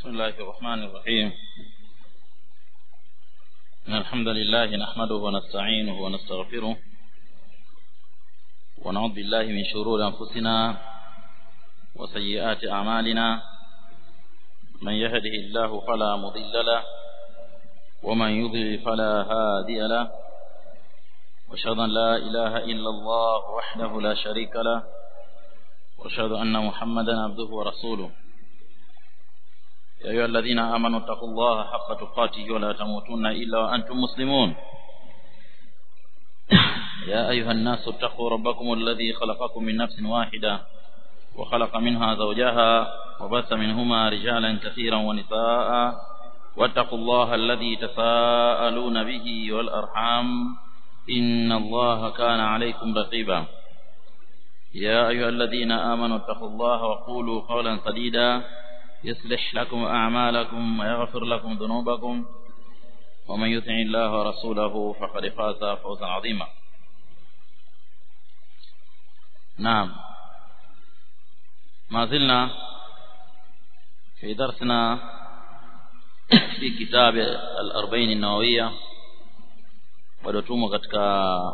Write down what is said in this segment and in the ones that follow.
بسم الله الرحمن الرحيم إن الحمد لله نحمده ونستعينه ونستغفره ونعوذ بالله من شرور أنفسنا وسيئات أعمالنا من يهده الله فلا مضل له ومن يضلل فلا هادي له واشهد ان لا اله الا الله وحده لا شريك له واشهد ان محمدا عبده ورسوله يا ايها الذين امنوا اتقوا الله حق تقاته ولا تموتن الا وانتم مسلمون يا ايها الناس اتقوا ربكم الذي خلقكم من نفس واحده وخلق منها زوجها وبث منهما رجالا كثيرا ونساء واتقوا الله الذي تساءلون به والارحام إن الله كان عليكم رقيبا يا أيها الذين آمنوا اتقوا الله وقولوا قولا سديدا يصلح لكم أعمالكم ويغفر لكم ذنوبكم ومن يطع الله ورسوله فقد فاز فوزا عظيما نعم ما زلنا في درسنا في كتاب الأربعين النووية bado tumo katika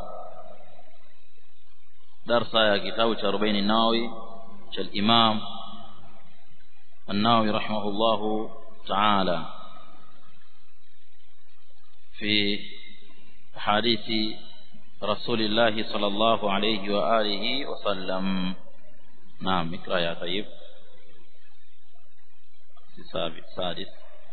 darsa ya kitabu cha 40 Nawawi cha Imam An-Nawawi rahimahullahu ta'ala في حديث رسول الله صلى الله عليه وآله وسلم نعم اقرأ يا طيب سادس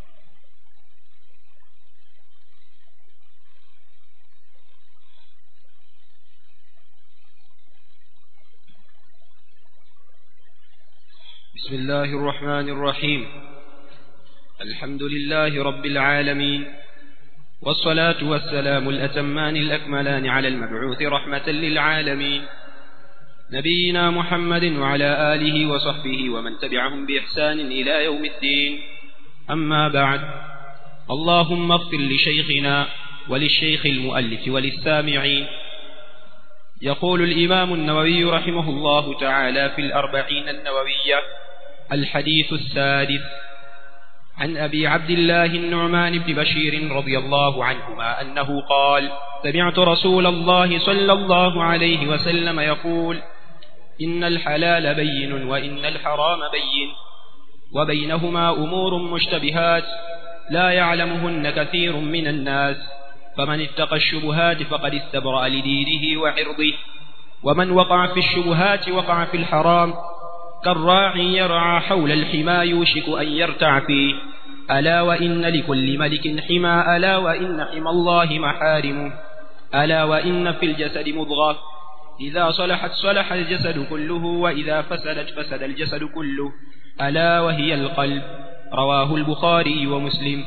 بسم الله الرحمن الرحيم الحمد لله رب العالمين والصلاة والسلام الأتمان الأكملان على المبعوث رحمة للعالمين نبينا محمد وعلى آله وصحبه ومن تبعهم بإحسان إلى يوم الدين أما بعد اللهم اغفر لشيخنا وللشيخ المؤلف وللسامعين يقول الإمام النووي رحمه الله تعالى في الأربعين النووية الحديث السادس عن أبي عبد الله النعمان بن بشير رضي الله عنهما أنه قال سمعت رسول الله صلى الله عليه وسلم يقول إن الحلال بين وإن الحرام بين وبينهما أمور مشتبهات لا يعلمهن كثير من الناس فمن اتقى الشبهات فقد استبرأ لدينه وعرضه ومن وقع في الشبهات وقع في الحرام كالراعي يرعى حول الحمى يوشك أن يرتع فيه ألا وإن لكل ملك حمى ألا وإن حمى الله محارمه ألا وإن في الجسد مضغة إذا صلحت صلح الجسد كله وإذا فسدت فسد الجسد كله ألا وهي القلب رواه البخاري ومسلم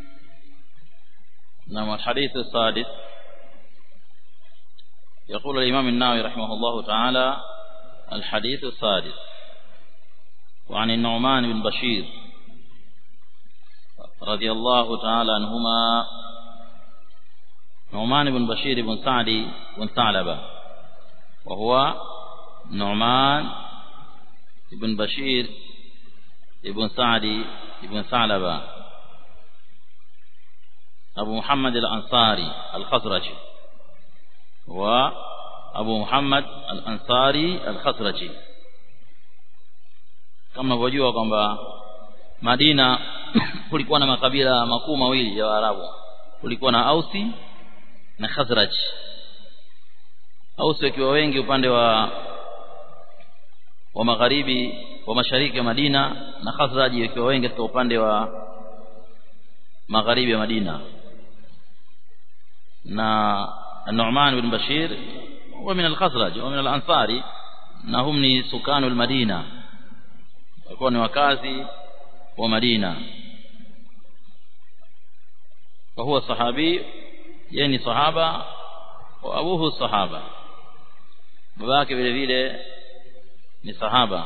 نعم الحديث السادس يقول الإمام الناوي رحمه الله تعالى الحديث السادس وعن النعمان بن بشير رضي الله تعالى عنهما نعمان بن بشير بن سعد بن ثعلبة وهو نعمان بن بشير بن سعد بن ثعلبة أبو محمد الأنصاري الخزرجي وأبو محمد الأنصاري الخزرجي kama unavyojua kwamba Madina kulikuwa na makabila makuu mawili ya Waarabu kulikuwa na Ausi na Khazraj Ausi wakiwa wengi upande wa wa magharibi wa mashariki ya Madina na Khazraj wakiwa wengi katika upande wa magharibi ya Madina na Nu'man bin Bashir huwa min al-Khazraj wa min al-Ansari na hum ni sukanu al-Madina walikuwa ni wakazi wa Madina wa huwa sahabi yeye ni sahaba wa abuhu sahaba babake vile vile ni sahaba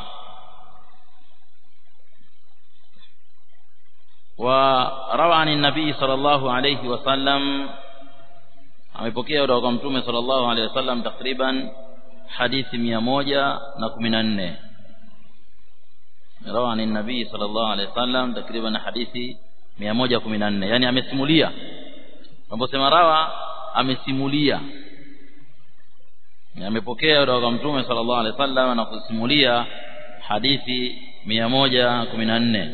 وروى عن النبي صلى الله عليه وسلم amepokea kutoka kwa mtume sallallahu alaihi wasallam takriban hadithi 114 rawa ni nabii sallallahu alaihi wasallam takriban hadithi 114 yani amesimulia tunaposema rawa amesimulia amepokea kutoka kwa mtume sallallahu alaihi wasallam na kusimulia hadithi 114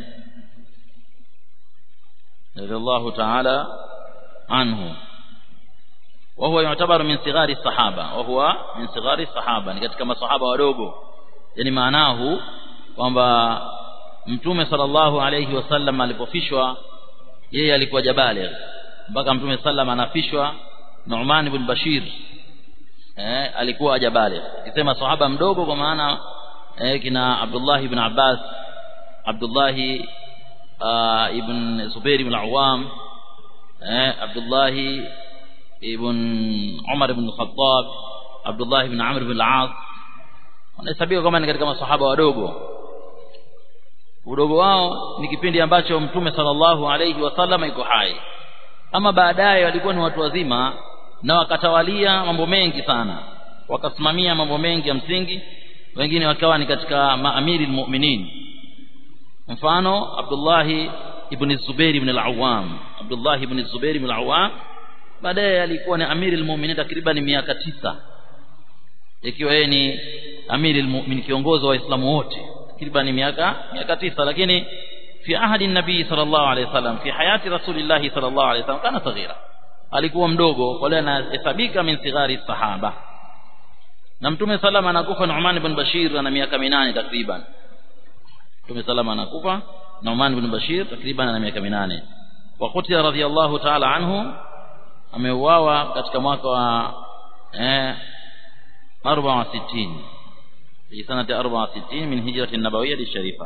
radhiallahu ta'ala anhu وهو يعتبر من صغار الصحابة وهو من صغار الصحابة ni katika masahaba wadogo yani maanahu kwamba mtume sallallahu alayhi wasallam alipofishwa yeye alikuwa jabali mpaka mtume sallam anafishwa Nu'man ibn Bashir eh alikuwa jabali akisema sahaba mdogo kwa maana eh, kina Abdullah ibn Abbas Abdullah uh, ibn Zubair ibn Awam eh, Abdullah ibn Umar ibn Khattab Abdullah ibn Amr ibn al-As wanahesabika kama ni katika masahaba wadogo udogo wao ni kipindi ambacho mtume sallallahu alayhi wasallam yuko hai ama baadaye walikuwa ni watu wazima na wakatawalia mambo mengi sana wakasimamia mambo mengi ya msingi wengine wakawa ni katika maamiri almu'minin mfano Abdullah ibn Zubair ibn al-Awwam Abdullah ibn Zubair ibn al-Awwam baadaye alikuwa ni amiri almu'minin takriban miaka tisa ikiwa yeye ni amiri almu'min kiongozi wa waislamu wote takriban miaka miaka tisa lakini fi ahadi nabii sallallahu alayhi wasallam fi hayati rasulillahi sallallahu alayhi wasallam kana saghira alikuwa mdogo wala anahesabika min sighari sahaba na mtume salama anakufa Nu'man ibn Bashir ana miaka minane takriban mtume salama anakufa Nu'man ibn Bashir takriban ana miaka minane wa qutila radhiyallahu ta'ala anhu ameuawa katika mwaka wa eh 64 في سنة 64 من هجرة النبوية الشريفة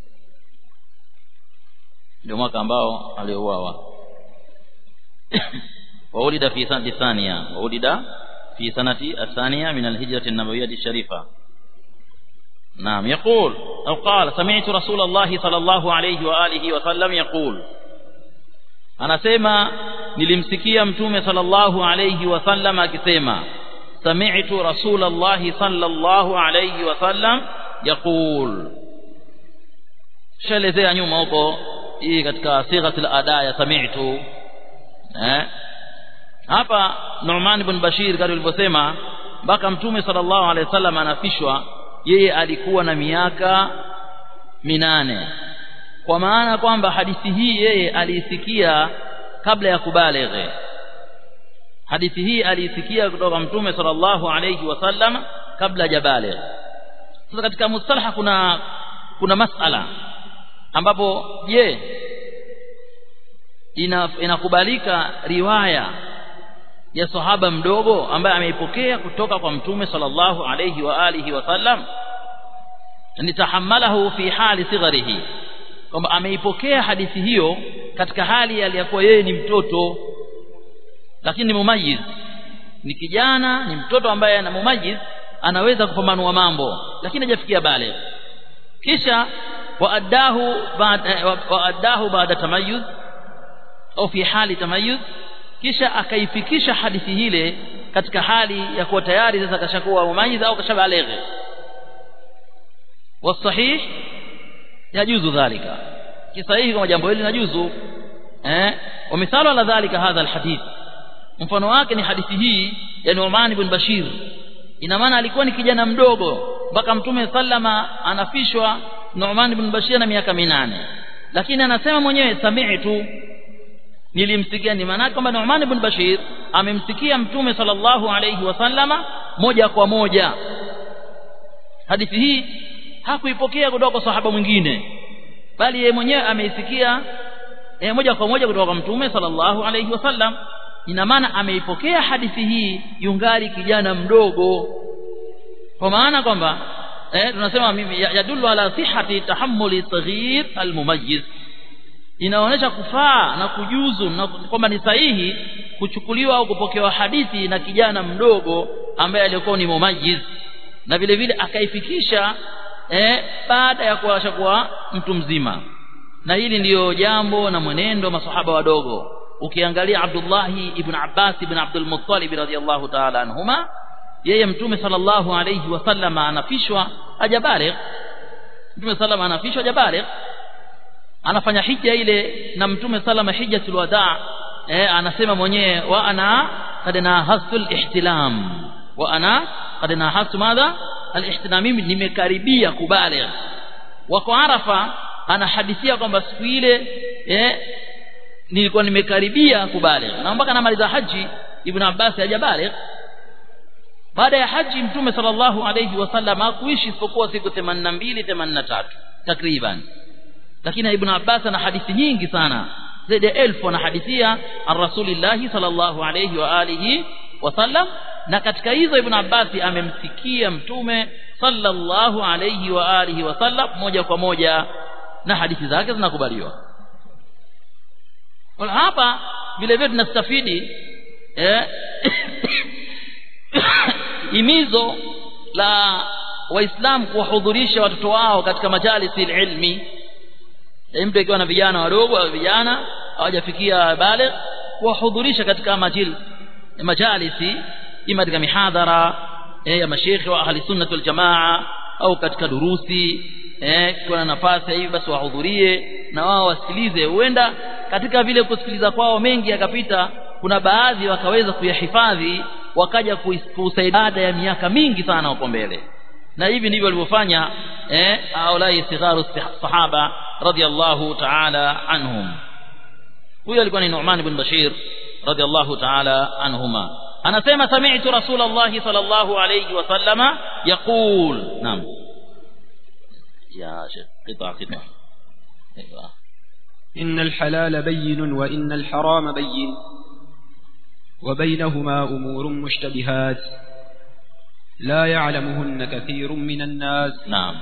ndio mwaka ambao aliuawa وولد في سنة الثانية وولد في سنة الثانية من الهجرة النبوية الشريفة نعم يقول أو قال سمعت رسول الله صلى الله عليه وآله وسلم يقول anasema nilimsikia mtume sallallahu alayhi wasallam akisema sami'tu rasulallahi sallallahu alayhi wasallam yaqul shelezea nyuma huko hii katika sighatul ada ya sami'tu eh hapa Nu'man ibn Bashir kama alivyosema mpaka mtume sallallahu alayhi wasallam anafishwa yeye alikuwa na miaka minane kwa maana kwamba hadithi hii yeye aliisikia kabla ya kubalighe hadithi hii aliisikia kutoka mtume sallallahu alayhi wasallam kabla hajabaligh sasa katika mustalaha kuna kuna masala ambapo je ina, inakubalika riwaya ya sahaba mdogo ambaye ameipokea kutoka kwa mtume sallallahu alayhi wa alihi wasallam nitahamalahu fi hali sigharihi kwamba ameipokea hadithi hiyo katika hali aliyakuwa yeye ni mtoto lakini ni mumayiz ni kijana ni mtoto ambaye ana mumayiz anaweza kupambanua mambo lakini hajafikia bale kisha waadahu baada waadahu baada tamayuz au fi hali tamayuz kisha akaifikisha hadithi hile katika hali ya kuwa tayari sasa kashakuwa mumayiz au kashabaleghe wasahih yajuzu dhalika kisahihi kama jambo hili linajuzu eh ومثال على ذلك هذا الحديث mfano wake ni hadithi hii ya Nu'man ibn Bashir ina maana alikuwa ni kijana mdogo mpaka mtume sallama anafishwa Nu'man ibn Bashir na miaka minane lakini anasema mwenyewe sami'tu nilimsikia ni maana kwamba Nu'man ibn Bashir amemsikia mtume sallallahu alayhi wasallama moja kwa moja hadithi hii hakuipokea kutoka kwa sahaba mwingine bali yeye mwenyewe ameisikia e, moja kwa moja kutoka kwa mtume sallallahu alayhi wasallam ina maana ameipokea hadithi hii yungali kijana mdogo kwa maana kwamba eh, tunasema mimi yadullu ala sihhati tahammuli saghir almumayyiz inaonyesha kufaa na kujuzu na kwamba ni sahihi kuchukuliwa au kupokewa hadithi na kijana mdogo ambaye alikuwa ni mumayyiz na vile vile akaifikisha eh, baada ya kuwasha kuwa mtu mzima na hili ndiyo jambo na mwenendo wa masahaba wadogo ukiangalia Abdullah ibn Abbas ibn Abdul Muttalib radhiyallahu ta'ala anhuma yeye mtume sallallahu alayhi wasallam anafishwa hajabaligh mtume salama anafishwa jabaligh anafanya hija ile na mtume salama hijjatul wadaa eh, anasema mwenyewe wa ana qad nahastu al-ihtilam wa ana qad nahastu madha al-ihtilam mimi nimekaribia kubaligh wako arafa anahadithia kwamba siku ile eh, nilikuwa nimekaribia kubaligh na mpaka namaliza haji ibn abbas hajabaligh baada ya haji mtume sallallahu alayhi wasallam hakuishi isipokuwa siku 82 83 takriban lakini ibn abbas ana hadithi nyingi sana zaidi ya elfu anahadithia an rasulillahi sallallahu alayhi wa alihi wasallam na katika hizo ibn abbas amemsikia mtume sallallahu alayhi wa alihi wasallam moja kwa moja na hadithi zake zinakubaliwa wala hapa vile vile tunastafidi eh imizo la waislamu kuwahudhurisha watoto wao katika majalisi ilmi mtu akiwa na vijana wadogo au vijana hawajafikia bale kuwahudhurisha katika majil majalisi ima katika mihadhara eh, ya mashekhi wa ahli sunnah wal jamaa au katika durusi eh kwa na nafasi hivi basi wahudhurie na wao wasikilize huenda katika vile kusikiliza kwao mengi yakapita kuna baadhi wakaweza kuyahifadhi wakaja kusaidia ya miaka mingi sana huko mbele na hivi ndivyo walivyofanya eh aulai sigharu sahaba radiyallahu ta'ala anhum huyo alikuwa ni Nu'man ibn Bashir radiyallahu ta'ala anhuma anasema sami'tu rasulullah sallallahu alayhi wasallama yaqul naam يا شيخ قطع قطع ايوه إن الحلال بين وإن الحرام بين وبينهما أمور مشتبهات لا يعلمهن كثير من الناس نعم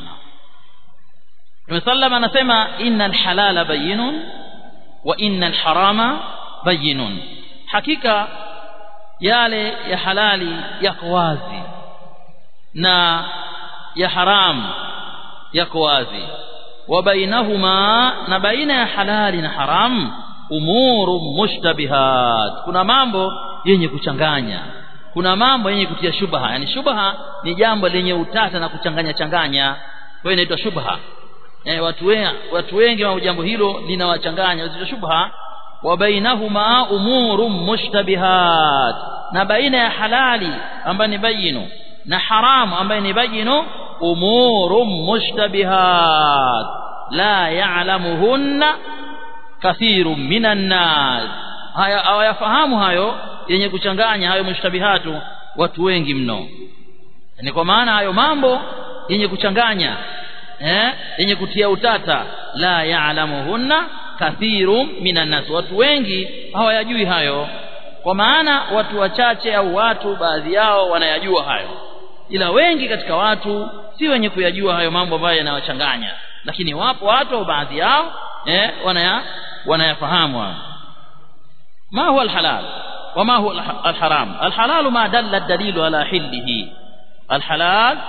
وسلم anasema innal halala bayyinun wa innal harama bayyinun hakika yale ya halali yako wazi na ya haram yako wazi wa bainahuma na baina ya halali na haram umuru mushtabihat kuna mambo yenye kuchanganya kuna mambo yenye kutia shubha yani shubha ni jambo lenye utata na kuchanganya changanya kwa hiyo inaitwa shubha eh watu wengi watu wengi wa jambo hilo linawachanganya zito shubha wa bainahuma umuru mushtabihat na baina ya halali ambayo ni bayinu na haramu ambayo ni bayinu umuru mushtabihat la ya'lamuhunna kathiru minan nas haya hawayafahamu hayo yenye kuchanganya hayo mushtabihatu watu wengi mno ni kwa maana hayo mambo yenye kuchanganya eh yenye kutia utata la ya'lamuhunna kathiru minan nas watu wengi hawayajui hayo kwa maana watu wachache au watu baadhi yao wanayajua hayo ila wengi katika watu si wenye kuyajua hayo mambo ambayo yanawachanganya lakini wapo watu au baadhi yao eh wanaya wanayafahamu hayo ما هو الحلال وما هو الحرام الحلال ما دل الدليل على حله الحلال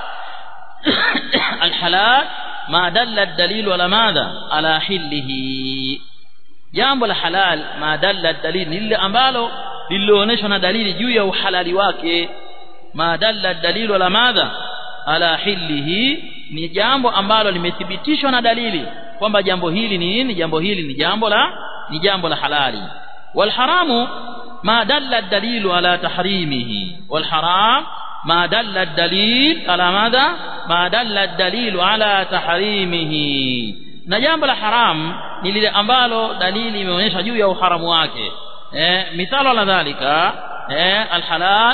الحلال ما دل الدليل على ماذا على حله jambo la halal ma dalla dalil lile ambalo lililoonyeshwa na dalili juu ya uhalali wake ma dalla dalilu ala madha ala hillihi ni jambo ambalo limethibitishwa na dalili kwamba jambo hili ni nini jambo hili ni jambo la ni jambo la halali والحرام ما دل الدليل على تحريمه والحرام ما دل الدليل على ماذا ما دل الدليل على تحريمه na jambo la haram ni lile ambalo dalili imeonyesha juu ya uharamu wake eh mithalo la dhalika eh alhalal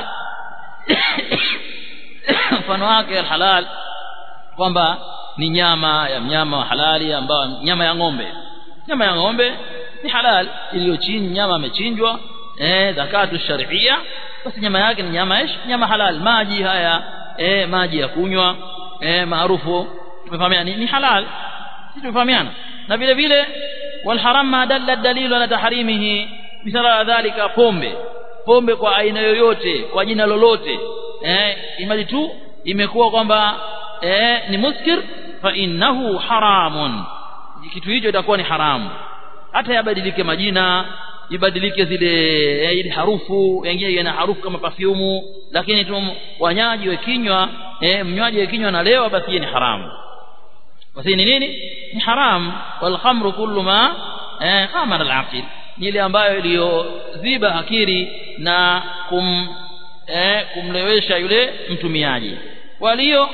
mfano wake alhalal kwamba ni nyama ya mnyama wa halali ambao nyama ya ng'ombe nyama ya ng'ombe ni halal iliyochinjwa nyama amechinjwa eh zakatu sharia basi nyama yake ni nyama ish nyama halal maji haya eh maji ya kunywa eh maarufu tumefahamiana ni, ni halal sisi tumefahamiana na vile vile wal haram ma dalla dalilu ala tahrimihi misala dhalika pombe pombe kwa aina yoyote kwa jina lolote eh imali tu imekuwa kwamba eh ni muskir fa innahu haramun kitu hicho itakuwa ni haramu hata yabadilike majina ibadilike zile ile harufu wengine ina harufu kama perfume lakini tu wanyaji wekinywa eh mnywaji wekinywa na lewa basi ni haramu basi ni nini ni haram wal khamru kullu ma eh, khamara al aqil ni ile ambayo iliyoziba akili na kum eh, kumlewesha yule mtumiaji walio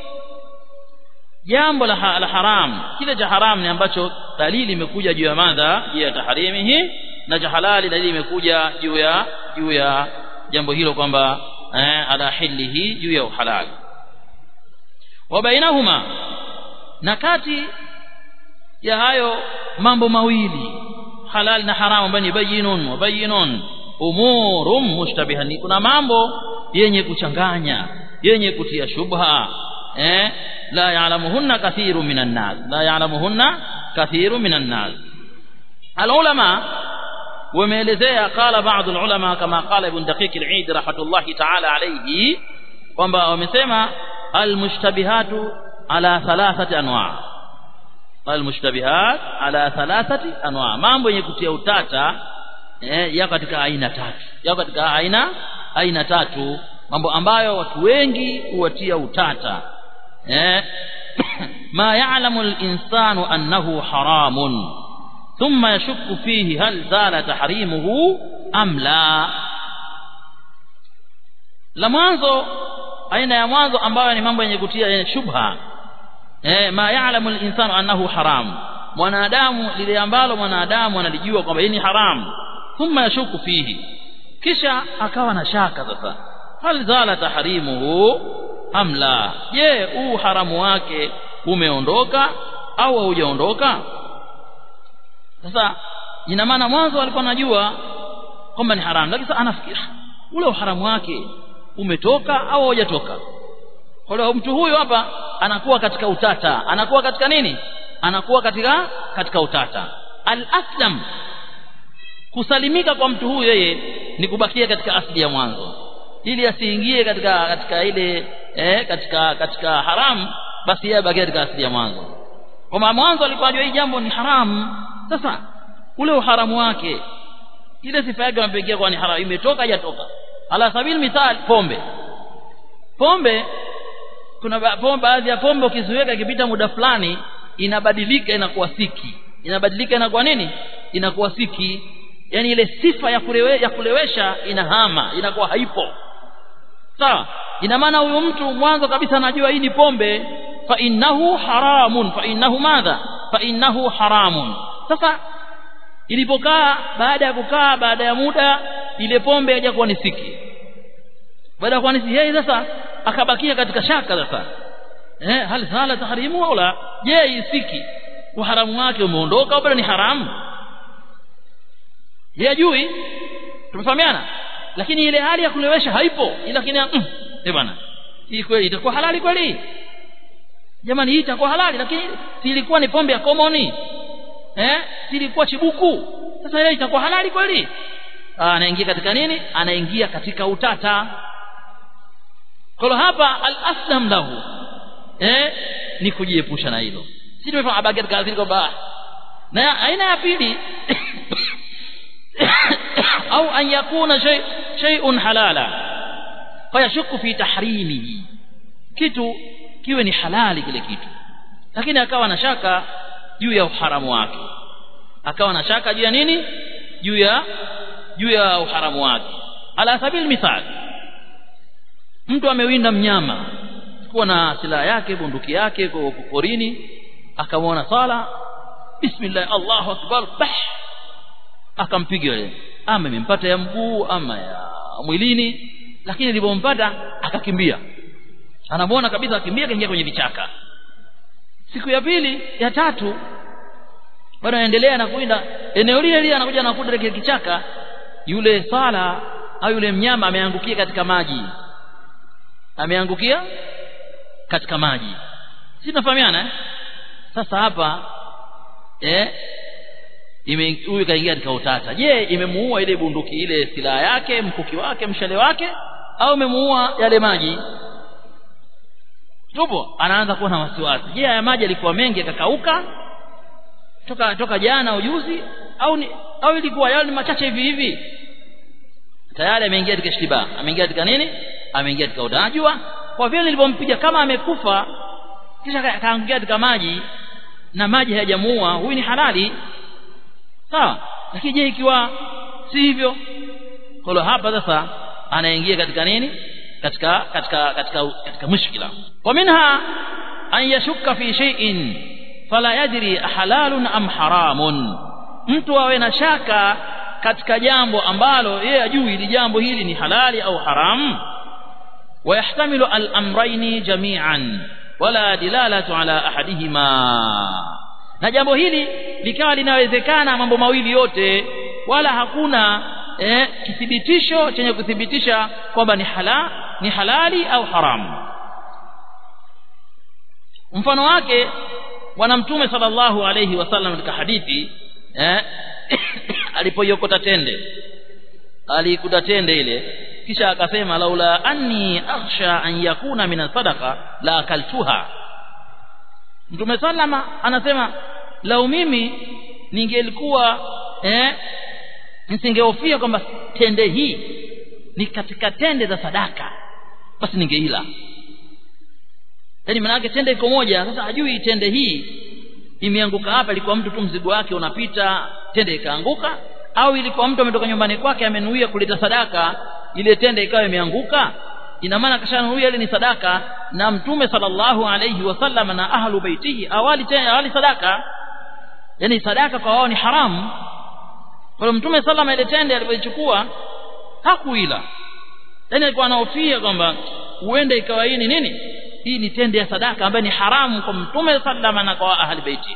jambo la, ha, la haram kile cha haram ni ambacho dalili imekuja juu ya madha juu ya taharimihi na cha halali dalili imekuja juu ya juu ya jambo hilo kwamba eh, ala hilihi juu ya uhalali wa bainahuma na kati ya hayo mambo mawili halal na haramu ambayo ni bayinun wa bayinun umurum mushtabihan kuna mambo yenye kuchanganya yenye kutia shubha eh la ya'lamuhunna kathiru minan nas la ya'lamuhunna kathiru minan nas alulama wameelezea qala baadhi ulama kama qala ibn daqiq al-eid rahmatullahi ta'ala alayhi kwamba wamesema almushtabihatu ala thalathati anwa almushtabihat ala thalathati anwa mambo yenye kutia utata eh, yako katika aina tatu yako katika aina aina tatu mambo ambayo watu wengi huwatia utata eh, ma ya'lamu al-insanu annahu haramun thumma yashukku fihi hal zala tahrimuhu am la la mwanzo aina ya mwanzo ambayo ni mambo yenye kutia yenye shubha eh, ma ya'lamu al-insanu annahu haram mwanadamu lile ambalo mwanadamu analijua kwamba hii ni haram thumma yashuku fihi kisha akawa na shaka sasa hal zala tahrimuhu am la je huu haramu wake umeondoka au haujaondoka sasa ina maana mwanzo alikuwa anajua kwamba ni haramu lakini sasa anafikiri ule uharamu wake umetoka au haujatoka kwa hiyo mtu huyu hapa anakuwa katika utata anakuwa katika nini anakuwa katika katika utata al-aslam kusalimika kwa mtu huyu yeye ni kubakia katika asili ya mwanzo ili asiingie katika katika ile eh, katika katika haramu basi yeye abakie katika asili ya mwanzo kwa mwanzo alikuwa anajua hii jambo ni haramu sasa ule uharamu wake ile sifa yake anapigia kwa ni haramu imetoka haijatoka ala sabili mithal pombe pombe kuna ba, pombe baadhi ya pombe ukiziweka ikipita muda fulani inabadilika inakuwa siki inabadilika inakuwa nini inakuwa siki yani ile sifa ya kulewe, ya kulewesha inahama inakuwa haipo sawa ina maana huyu mtu mwanzo kabisa anajua hii ni pombe fa innahu haramun fa innahu madha fa innahu haramun sasa ilipokaa baada ya kukaa baada ya muda ile pombe haja kuwa ni siki baada ya kuwa ni yeye sasa akabakia katika shaka sasa eh hal sala tahrimu au la je isiki uharamu wake umeondoka au bado ni haramu yajui tumefahamiana lakini ile hali ya kulewesha haipo lakini mm, eh bwana hii kweli itakuwa halali kweli jamani hii itakuwa halali lakini si ilikuwa ni pombe ya komoni eh si ilikuwa chibuku sasa ile itakuwa halali kweli anaingia katika nini anaingia katika utata kwa hapa al-aslam lahu eh ni kujiepusha na hilo si tumefahamu habari katika azili kwamba na aina ya pili au an yakuna shay shay'un halala fayashukku fi tahrimihi kitu kiwe ni halali kile kitu lakini akawa na shaka juu ya uharamu wake akawa na shaka juu ya nini juu ya juu ya uharamu wake ala sabil mithal mtu amewinda mnyama kuwa na silaha yake bunduki yake kwa porini akamwona sala bismillah Allahu akbar bah akampiga yule ama imempata ya mguu ama ya mwilini lakini ilipompata akakimbia anamuona kabisa akimbia kaingia kwenye vichaka siku ya pili ya tatu bado anaendelea na kuinda eneo lile lile anakuja anakuta kile kichaka yule sala au yule mnyama ameangukia katika maji ameangukia katika maji si tunafahamiana eh? sasa hapa eh huyu kaingia katika utata je imemuua ile bunduki ile silaha yake mkuki wake mshale wake au imemuua yale maji tupo anaanza kuwa na wasiwasi je haya maji yalikuwa mengi yakakauka toka toka jana ujuzi au ni, au ilikuwa yale machache hivi hivi tayari ameingia katika shtiba ameingia katika nini ameingia katika utajua kwa vile nilipompiga kama amekufa kisha akaangukia katika maji na maji hayajamuua huyu ni halali sawa lakini je ikiwa si hivyo kwa hapa sasa anaingia katika nini katika katika katika katika mushkila wa minha an yashukka fi shay'in fala yadri halalun am haramun mtu awe na shaka katika jambo ambalo yeye ajui ili jambo hili ni halali au haramu ويحتمل الأمرين جميعا ولا دلالة على أحدهما na jambo hili likawa linawezekana mambo mawili yote wala hakuna eh, kithibitisho chenye kuthibitisha kwamba ni hala ni halali au haramu mfano wake bwana mtume sallallahu alayhi wasallam katika hadithi eh, alipoiokota tende alikuta tende ile kisha akasema laula anni akhsha an yakuna min sadaqa la akaltuha mtume sallama anasema lau mimi ningelikuwa eh nisingehofia kwamba tende hii ni katika tende za sadaka basi ningeila yaani maana yake tende iko moja sasa hajui tende hii imeanguka hapa ilikuwa mtu tu mzigo wake unapita tende ikaanguka au ilikuwa mtu ametoka nyumbani kwake amenuia kuleta sadaka ile tende ikawa imeanguka ina maana kashanuia ile ni sadaka na mtume sallallahu alayhi wasallam na ahlu baitihi awali tena awali sadaka yani sadaka kwa wao ni haramu kwa mtume sallama ile tende alipoichukua hakuila yani alikuwa anahofia kwamba huenda ikawa hii ni nini hii ni tende ya sadaka ambayo ni haramu kwa mtume sallama na kwa ahli baitihi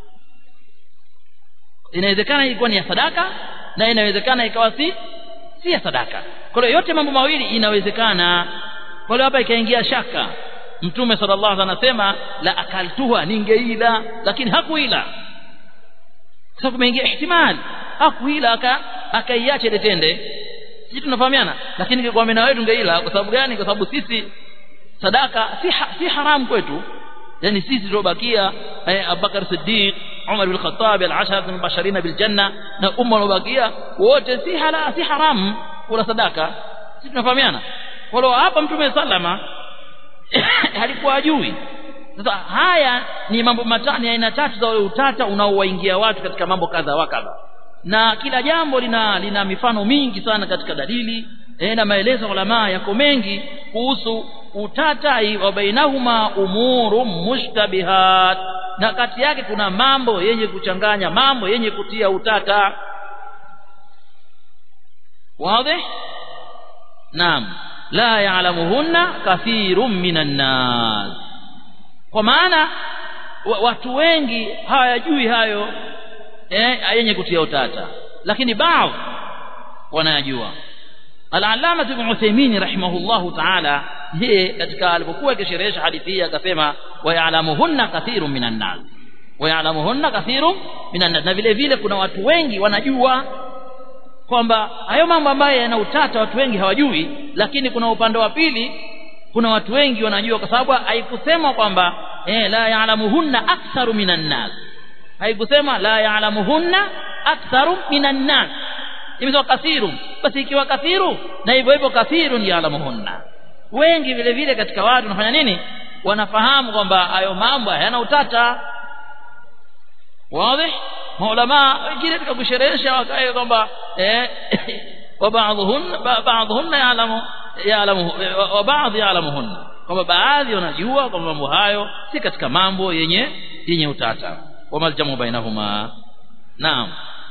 inawezekana ilikuwa ni ya sadaka na inawezekana ikawa si si ya sadaka kwa hiyo yote mambo mawili inawezekana kwa hiyo hapa ikaingia shaka mtume sallallahu alaihi anasema la akaltuha ningeila lakini hakuila sasa kumeingia ihtimal hakuila aka akaiacha ile tende sisi tunafahamiana lakini kwa mimi wetu tungeila kwa sababu gani kwa sababu sisi sadaka si ha, si haramu kwetu yani sisi tuliobakia eh, Abubakar Siddiq Umar bin Khattab al-ashara al-mubashirin bil janna na umma waliobakia wote si hala si haramu kula sadaka sisi tunafahamiana kwa hiyo hapa mtume sallama alikuwa ajui sasa haya ni mambo matani aina tatu za ule utata unaowaingia watu katika mambo kadha wa kadha na kila jambo lina lina mifano mingi sana katika dalili e, na maelezo ulama yako mengi kuhusu utata wa bainahuma umuru mushtabihat na kati yake kuna mambo yenye kuchanganya mambo yenye kutia utata wazi naam la ya'lamuhunna kathirun minan nas kwa maana watu wengi hawajui hayo eh, yenye kutia utata lakini baadhi wanayajua al-allama ibn Uthaymeen rahimahullahu ta'ala yeye katika alipokuwa akisherehesha hadithi hii akasema wa ya'lamuhunna kathirun minan nas wa ya'lamuhunna kathirun minan nas na vile vile kuna watu wengi wanajua kwamba hayo mambo ambayo yana utata watu wengi hawajui lakini kuna upande wa pili kuna watu wengi wanajua kwa sababu haikusema kwamba eh la ya'lamuhunna aktharu minan nas haikusema la ya'lamuhunna aktharu minan nas imesema kathiru basi ikiwa kathiru na hivyo hivyo kathirun ya'lamuhunna wengi vile vile katika watu wanafanya nini wanafahamu kwamba hayo mambo hayana utata wazi maulama wengine katika kusherehesha wakae kwamba eh wa ba'dhunna ba'dhunna ya'lamu ya'lamu wa ba'd ya'lamuhunna kwamba baadhi wanajua kwamba mambo hayo si katika mambo yenye yenye utata wa maljamu bainahuma naam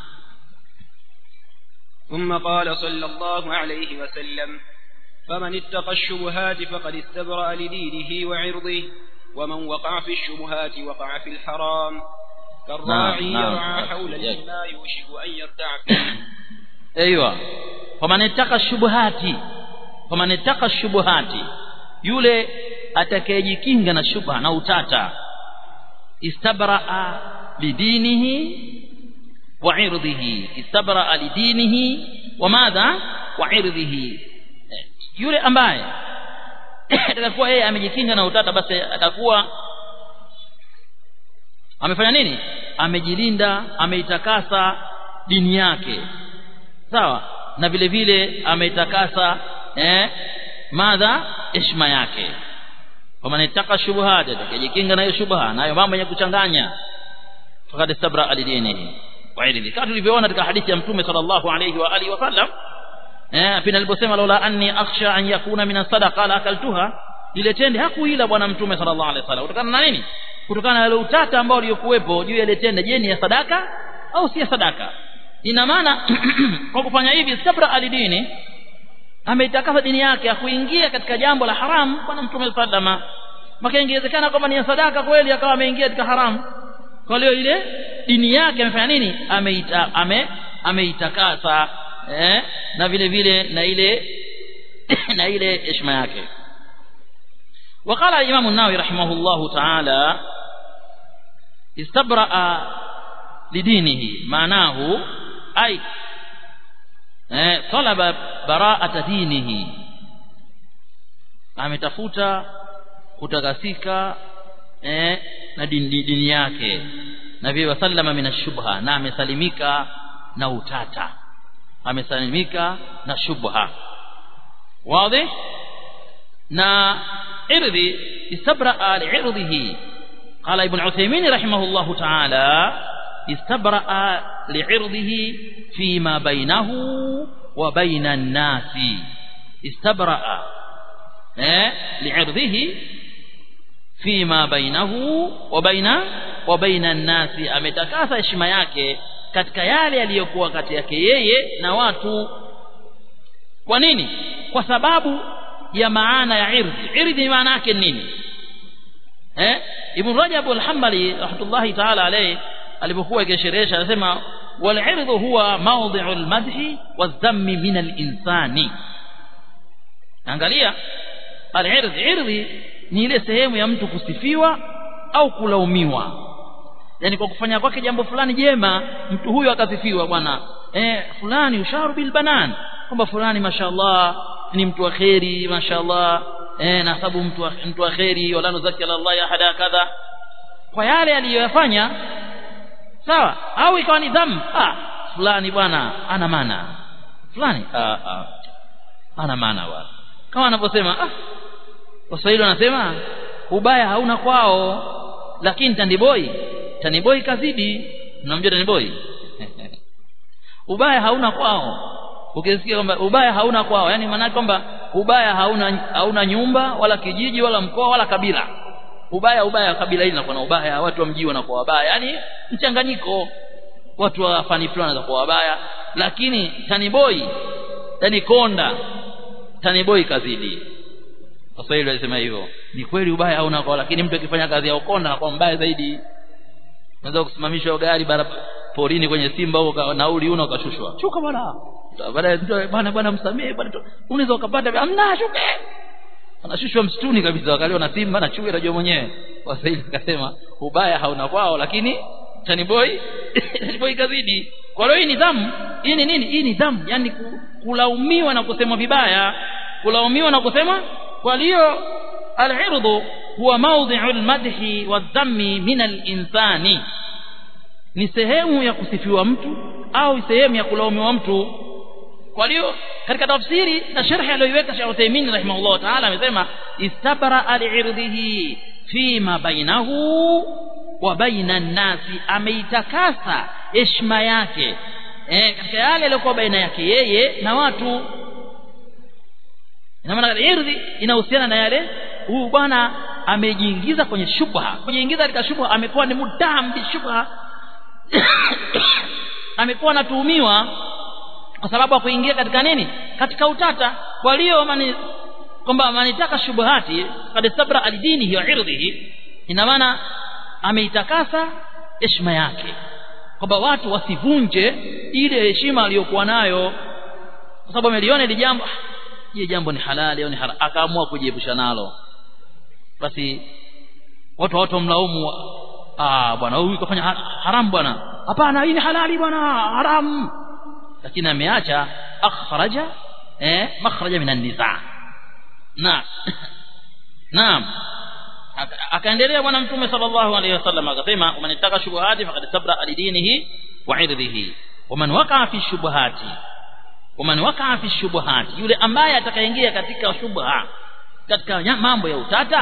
ثم قال صلى الله عليه وسلم فمن اتقى الشبهات فقد استبرأ لدينه وعرضه ومن وقع في الشبهات وقع في الحرام كالراعي نعم، يرعى نعم. حول الإناء يوشك أن يرتع فيه ايوه faman ittaka shubuhati faman ittaka shubuhati yule atakayejikinga na shubha na utata istabraa lidinihi wa irdhihi istabraa lidinihi wa madha wa irdhihi Eh, yule ambaye atakuwa yeye amejikinga na utata basi atakuwa amefanya nini amejilinda ameitakasa dini yake sawa na vile vile ameitakasa eh madha heshima yake kama nitaka shubuhati atakayejikinga nayo shubha nayo mambo yenye kuchanganya faqad istabra alidinihi wa ilmi kama tulivyoona katika hadithi ya mtume sallallahu alayhi wa alihi wasallam eh pina aliposema laula anni akhsha an yakuna min sadaqa la akaltuha ile tende hakuila bwana mtume sallallahu alayhi wasallam kutokana na nini kutokana na ile utata ambao uliokuwepo juu ya ile tende je ni ya sadaka au si ya sadaka ina maana kwa kufanya hivi sabra alidini ameitakasa dini yake akuingia katika jambo la haramu bwana mtume sallama maka ingewezekana kwamba ni ya sadaka kweli akawa ameingia katika haramu kwa hiyo ile dini yake amefanya nini ameita ame ameitakasa eh, na vile vile na ile na ile heshima yake وقال الإمام النووي رحمه الله تعالى استبرأ لدينه معناه أي طلب براءة دينه ametafuta kutakasika eh, na dini, dini yake na vile wasallama min ashubha na amesalimika na utata amesalimika na shubha wazi na irdhi istabraa liirdhihi قال ابن عثيمين رحمه الله تعالى استبرأ لعرضه فيما بينه وبين الناس استبرأ لعرضه فيما بينه وبين وبين الناس ametakasa heshima yake katika yale yaliyokuwa kati yake yeye na watu kwa nini kwa sababu ya maana ya irdhi irdhi maana yake nini eh ibn rajab al-hanbali rahmatullahi ta'ala alayhi alipokuwa akisherehesha anasema wal irdhu huwa mawdhi'u al-madhi wadh-dhammi min al-insani angalia al-irdh irdhi ni ile sehemu ya mtu kusifiwa au kulaumiwa yani kwa kufanya kwake jambo fulani jema mtu huyo akasifiwa bwana eh fulani usharu bil banan kwamba fulani mashallah ni mtu wa kheri mashallah eh na sababu mtu wa, mtu wa kheri wala nuzaki Allah ahada kadha kwa yale aliyoyafanya sawa au ikawa ni dhamu ah fulani bwana ana maana fulani ah, ah ana maana bwana kama anavyosema ah waswahili wanasema ubaya hauna kwao lakini tandiboi tandiboi kazidi unamjua tandiboi ubaya hauna kwao ukisikia kwamba ubaya hauna kwao yani maana kwamba ubaya hauna hauna nyumba wala kijiji wala mkoa wala kabila ubaya ubaya kabila hili linakuwa na ubaya watu wa mji wanakuwa wabaya yani mchanganyiko watu wa fani fulani wanakuwa wabaya lakini taniboi yani konda taniboi kazidi Waswahili walisema hivyo ni kweli ubaya hauna kwao lakini mtu akifanya kazi ya ukonda anakuwa mbaya zaidi unaweza kusimamishwa gari barabara porini kwenye simba huko nauli una ukashushwa shuka bwana baadaye bwana bwana msamee bwana unaweza ukapata amna shuke anashushwa msituni kabisa wakaliwa na simba na chui anajua mwenyewe waswahili akasema ubaya hauna kwao lakini taniboi taniboi kazidi kwa hiyo hii nidhamu hii ni nini hii nidhamu yani kulaumiwa na kusema vibaya kulaumiwa na kusema kwa hiyo al-irdhu huwa mawdhi'u al-madhi wadh-dhammi min al-insani ni sehemu ya kusifiwa mtu au sehemu ya kulaumiwa mtu kwa hiyo katika tafsiri na sharhi aliyoiweka Sheikh Uthaymeen rahimahullah ta'ala amesema istabara al-irdhihi fima bainahu wa baina an-nasi ameitakasa heshima yake eh katika yale yaliyokuwa baina yake yeye na watu ina maana irdhi inahusiana na yale huyu bwana amejiingiza kwenye shubha kujiingiza katika shubha amekuwa ni mudam bi shubha amekuwa anatuhumiwa kwa sababu ya kuingia katika nini katika utata kwa hiyo mani kwamba manitaka shubuhati kad sabra alidini hiyo irdhihi ina maana ameitakasa heshima yake kwamba watu wasivunje ile heshima aliyokuwa nayo kwa sababu ameliona ile jambo je jambo ni halali au ni haram akaamua kujiepusha nalo basi watu watu mlaumu ah bwana huyu kafanya haram bwana hapana hii ni halali bwana haram lakini ameacha akhraja eh makhraja min an-niza na naam akaendelea bwana mtume sallallahu alaihi wasallam akasema man ittaka shubuhati faqad sabra alidinihi wa irdhihi waman waqa'a fi shubuhati waman waqa'a fi shubuhati yule ambaye atakayeingia katika shubha katika mambo ya utata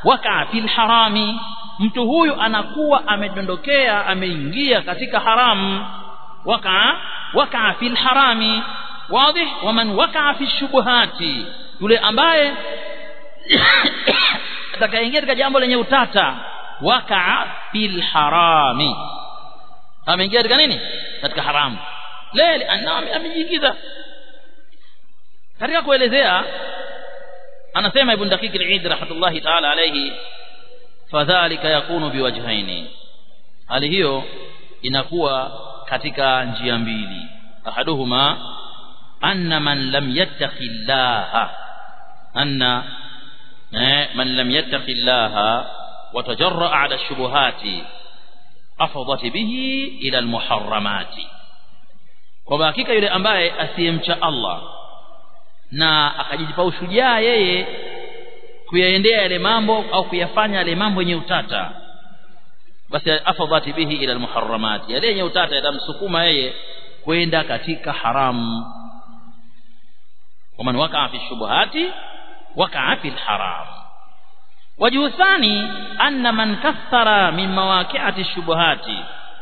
wakaa fil harami mtu huyu anakuwa amedondokea ameingia katika haramu wakaa wakaa fil harami wazi waman wakaa fi shubuhati yule ambaye atakayeingia katika jambo lenye utata wakaa fil harami ameingia katika nini katika haramu lele amejiingiza katika kuelezea anasema ibn daqiq al-eid rahmatullahi ta'ala alayhi fadhalika yakunu biwajhaini hali hiyo inakuwa katika njia mbili ahaduhuma anna man lam yattaqi llaha anna man lam yattaqi llaha وتجرأ على الشبهات أفضت به إلى المحرمات kwa hakika yule ambaye asiyemcha Allah na akajipa ushujaa yeye kuyaendea yale mambo au kuyafanya yale mambo yenye utata basi afadhati bihi ila almuharramat yale yenye utata yatamsukuma yeye kwenda katika haramu waman wakaa fi shubuhati wakaa fi alharam wajhu thani anna man kathara min mawaqi'ati shubuhati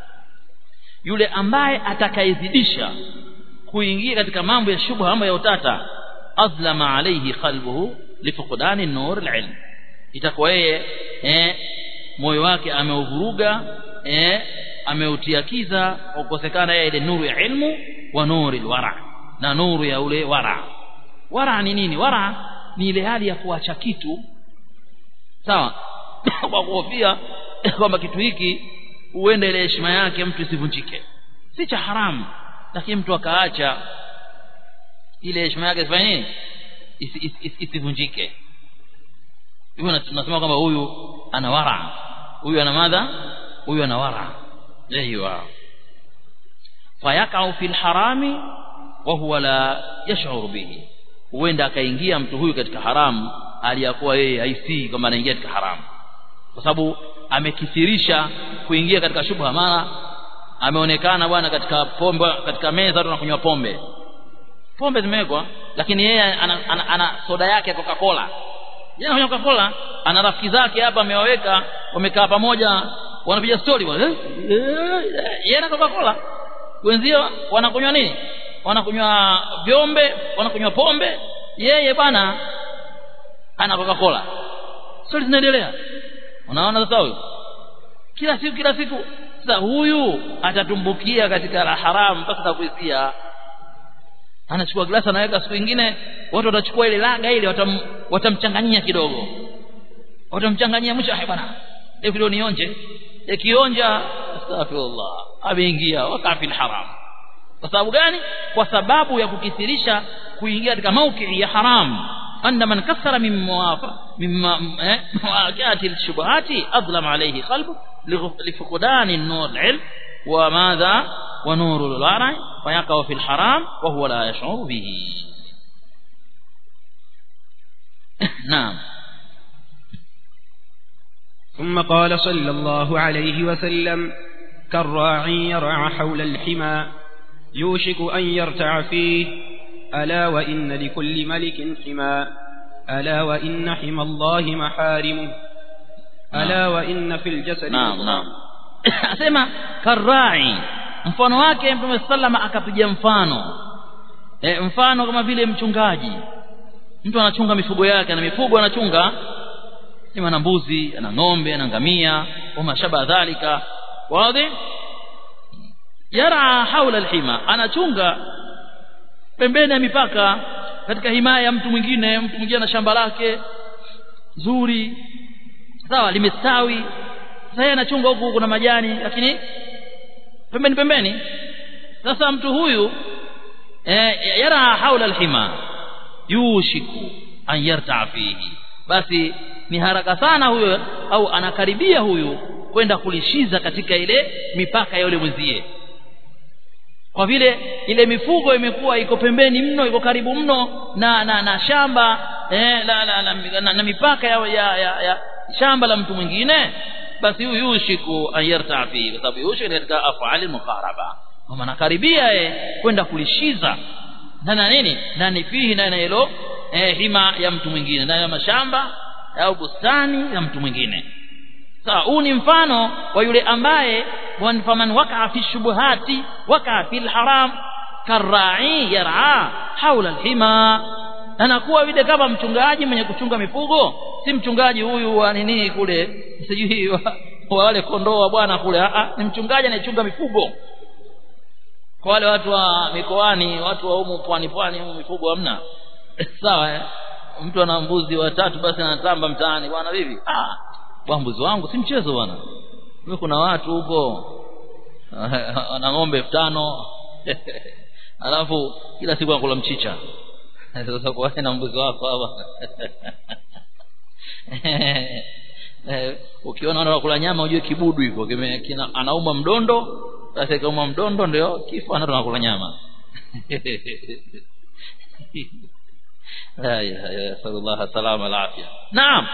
yule ambaye atakayezidisha kuingia katika mambo ya shubha mambo ya utata azlama alayhi qalbuhu lifuqdani nur alilm itakuwa yeye eh moyo wake ameuvuruga eh ameutia kiza kukosekana yeye ile nuru ya ilmu wa nuru alwara na nuru ya ule wara wara ni nini wara ni ile hali ya kuacha kitu sawa kwa kuhofia kwamba kitu hiki huenda ile heshima yake mtu isivunjike si cha haramu lakini mtu akaacha ile heshima yake isifanye nini isivunjike hivyo tunasema kwamba huyu ana wara huyu ana madha huyu ana wara aiwa fayakau fil harami wa huwa la yash'uru bihi huenda akaingia mtu huyu katika haramu aliyakuwa yeye haisii kwamba anaingia katika haramu kwa sababu amekithirisha kuingia katika shubha mara ameonekana bwana katika pombe katika meza tunakunywa pombe pombe zimewekwa lakini yeye ana, ana, ana soda yake ya Coca-Cola yeye anakunywa Coca-Cola ana rafiki zake hapa amewaweka wamekaa pamoja wanapiga story bwana yeye na Coca-Cola wenzio wanakunywa nini wanakunywa vyombe wanakunywa pombe yeye bwana ana Coca-Cola story zinaendelea unaona sasa huyo kila siku kila siku sasa huyu atatumbukia katika la haramu mpaka kuisia anachukua glasi anaweka siku nyingine watu watachukua ile laga ile watam, watamchanganyia kidogo watamchanganyia mwisho hai bwana leo kidogo nionje ikionja astaghfirullah ameingia wakafi haram kwa sababu gani kwa sababu ya kukithirisha kuingia katika mauki ya haram أن من كثر من موافق من مواجهة الشبهات أظلم عليه قلبه لفقدان النور العلم وماذا ونور الورع ويقع في الحرام وهو لا يشعر به نعم ثم قال صلى الله عليه وسلم كالراعي يرعى حول الحمى يوشك أن يرتع فيه ألا وإن لكل ملك حمى ألا وإن حمى الله محارمه ألا وإن في الجسد نعم نعم asema karai mfano wake mtume sallama akapiga mfano e, mfano kama vile mchungaji mtu anachunga mifugo yake na mifugo anachunga ima na mbuzi ana ng'ombe ana ngamia wama shaba dhalika wazi yara haula alhima anachunga pembeni ya mipaka katika himaya ya mtu mwingine mtu mwingine na shamba lake zuri sawa limestawi sasa yeye anachunga huku kuna majani lakini pembeni pembeni sasa mtu huyu eh, yara haula alhima yushiku an yarta fihi basi ni haraka sana huyo au anakaribia huyu kwenda kulishiza katika ile mipaka ya yule mwenzie kwa vile ile mifugo imekuwa iko pembeni mno iko karibu mno na na, na shamba eh, la, la, la, na, na mipaka ya, ya, ya, ya shamba la mtu mwingine basi huyu yushiku ayarta fi kwa sababu yushiku katika afali muqaraba kama nakaribia yeye kwenda kulishiza ndani ya nini ndani fihi ndani hilo eh, hima ya mtu mwingine ndani ya mashamba au bustani ya mtu mwingine sawa huu ni mfano wa yule ambaye faman wakaa fi shubuhati wakaa fi lharam karrai yar'a haula alhima anakuwa vile kama mchungaji mwenye kuchunga mifugo si mchungaji huyu wa nini kule sijui wa, wa wale kondoo wa bwana kule a ni mchungaji anayechunga mifugo kwa wale watu wa mikoani watu wa humu pwani pwani humu mifugo hamna sawa eh? mtu ana mbuzi watatu basi anatamba mtaani bwana vipi ah bwana mbuzi wangu si mchezo bwana mimi kuna watu huko ana ng'ombe elfu tano alafu kila siku anakula mchicha sasa kwa na mbuzi wako hapa ukiona anakula nyama ujue kibudu hivyo anauma mdondo sasa kauma mdondo ndio kifo anato anakula nyama la ilaha illa sallallahu salama al afya naam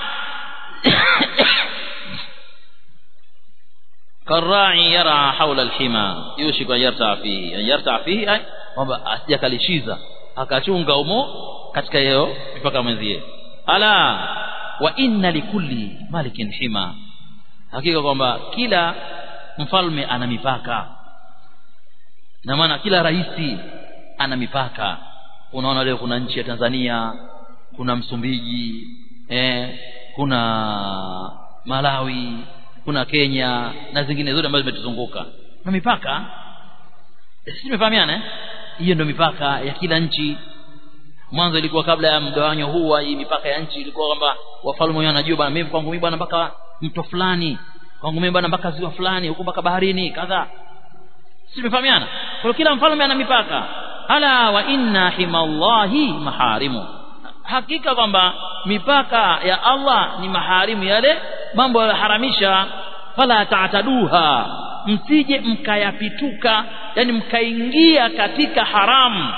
كالراعي يرعى حول الحمى يوشك أن يرتع فيه أن يرتع فيه أي kwamba asijakalishiza akachunga umo katika hiyo mipaka mwenzie ala wa inna likulli malikin hima hakika kwamba kila mfalme ana mipaka na maana kila raisi ana mipaka unaona leo kuna nchi ya Tanzania kuna Msumbiji eh, kuna Malawi kuna Kenya na zingine zote ambazo zimetuzunguka na mipaka sisi tumefahamiana eh? hiyo ndio mipaka ya kila nchi mwanzo ilikuwa kabla ya mgawanyo huu hii mipaka ya nchi ilikuwa kwamba wafalme wenyewe wanajua bwana mimi kwangu mimi bwana mpaka mto fulani kwangu mimi bwana mpaka ziwa fulani huko mpaka baharini kadha sisi tumefahamiana kwa kila mfalme ana mipaka ala wa inna himallahi maharimu hakika kwamba mipaka ya Allah ni maharimu yale mambo yaliharamisha fala taataduha msije mkayapituka yani mkaingia katika haramu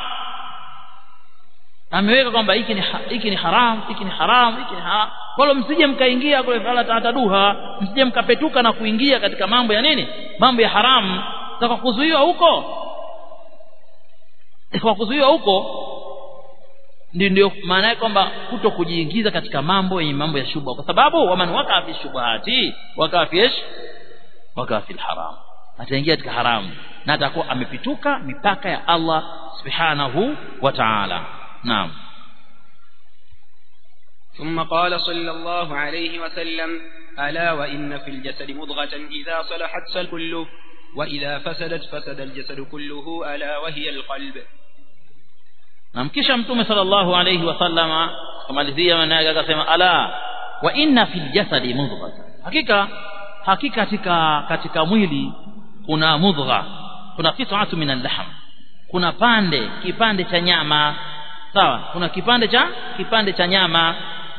ameweka kwamba hiki ni hiki ni haram hiki ni haram hiki ni haram wala msije mkaingia kule fala taataduha msije mkapetuka na kuingia katika mambo ya nini mambo ya haramu kwa kuzuiwa huko kwa kuzuiwa huko ndio ndio maana yake kwamba kuto kujiingiza katika mambo yenye mambo ya shubha kwa sababu waman waka fi shubhati waka fi ish waka fi haram ataingia katika haramu na atakuwa amepituka mipaka ya Allah subhanahu wa ta'ala naam ثم قال صلى الله عليه وسلم ألا وإن في الجسد مضغة إذا صلحت صل كله وإذا فسدت فسد الجسد كله ألا وهي القلب na mkisha mtume sallallahu alayhi wasallama kumalizia maana yake akasema ala wa inna fil jasadi mudghah hakika hakika katika katika mwili kuna mudgha kuna qit'atu min al-lahm kuna pande kipande cha nyama sawa kuna kipande cha kipande cha nyama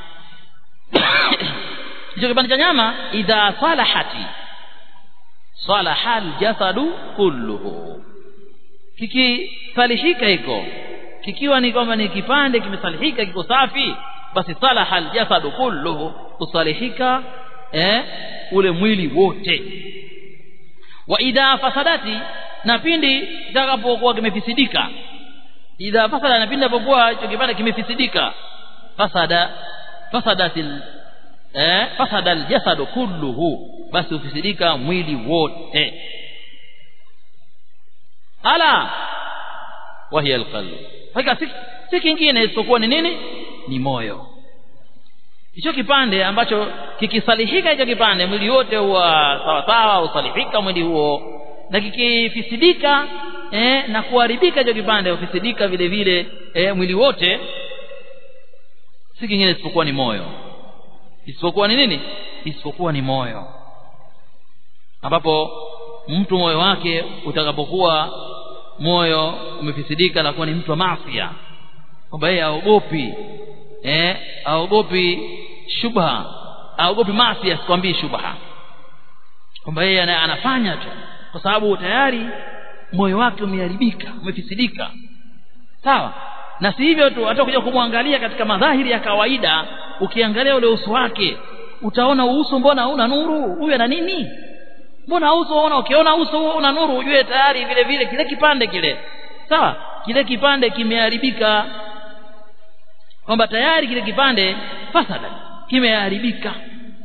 hicho kipande cha nyama idha salahati salaha al-jasadu kulluhu kikisalihika hiko kikiwa ni kwamba ni kipande kimesalihika kiko safi basi salaha aljasadu kulluhu kusalihika eh, ule mwili wote wa idha fasadati na pindi itakapokuwa kimefisidika idha fasada na pindi apokuwa hicho kipande kimefisidika fasada fasadatil eh, fasada aljasadu kulluhu basi ufisidika mwili wote ala wahiya alqalb hakika si, si kingine isipokuwa ni nini ni moyo hicho kipande ambacho kikisalihika hicho kipande mwili wote huwa sawa sawa usalihika mwili huo na kikifisidika eh, na kuharibika hicho kipande ufisidika vile vile eh, mwili wote si kingine isipokuwa ni moyo isipokuwa ni nini isipokuwa ni moyo ambapo mtu moyo wake utakapokuwa moyo umefisidika na kuwa ni mtu wa maafia kwamba yeye aogopi eh aogopi shubha aogopi maasi asikwambii shubha kwamba yeye anafanya tu kwa sababu tayari moyo wake umeharibika umefisidika sawa na si hivyo tu hata kuja kumwangalia katika madhahiri ya kawaida ukiangalia ule uso wake utaona uso mbona una nuru huyu ana nini mbona uso unaona ukiona uso huo una nuru ujue tayari vile vile kile kipande kile sawa kile kipande kimeharibika kwamba tayari kile kipande fasada kimeharibika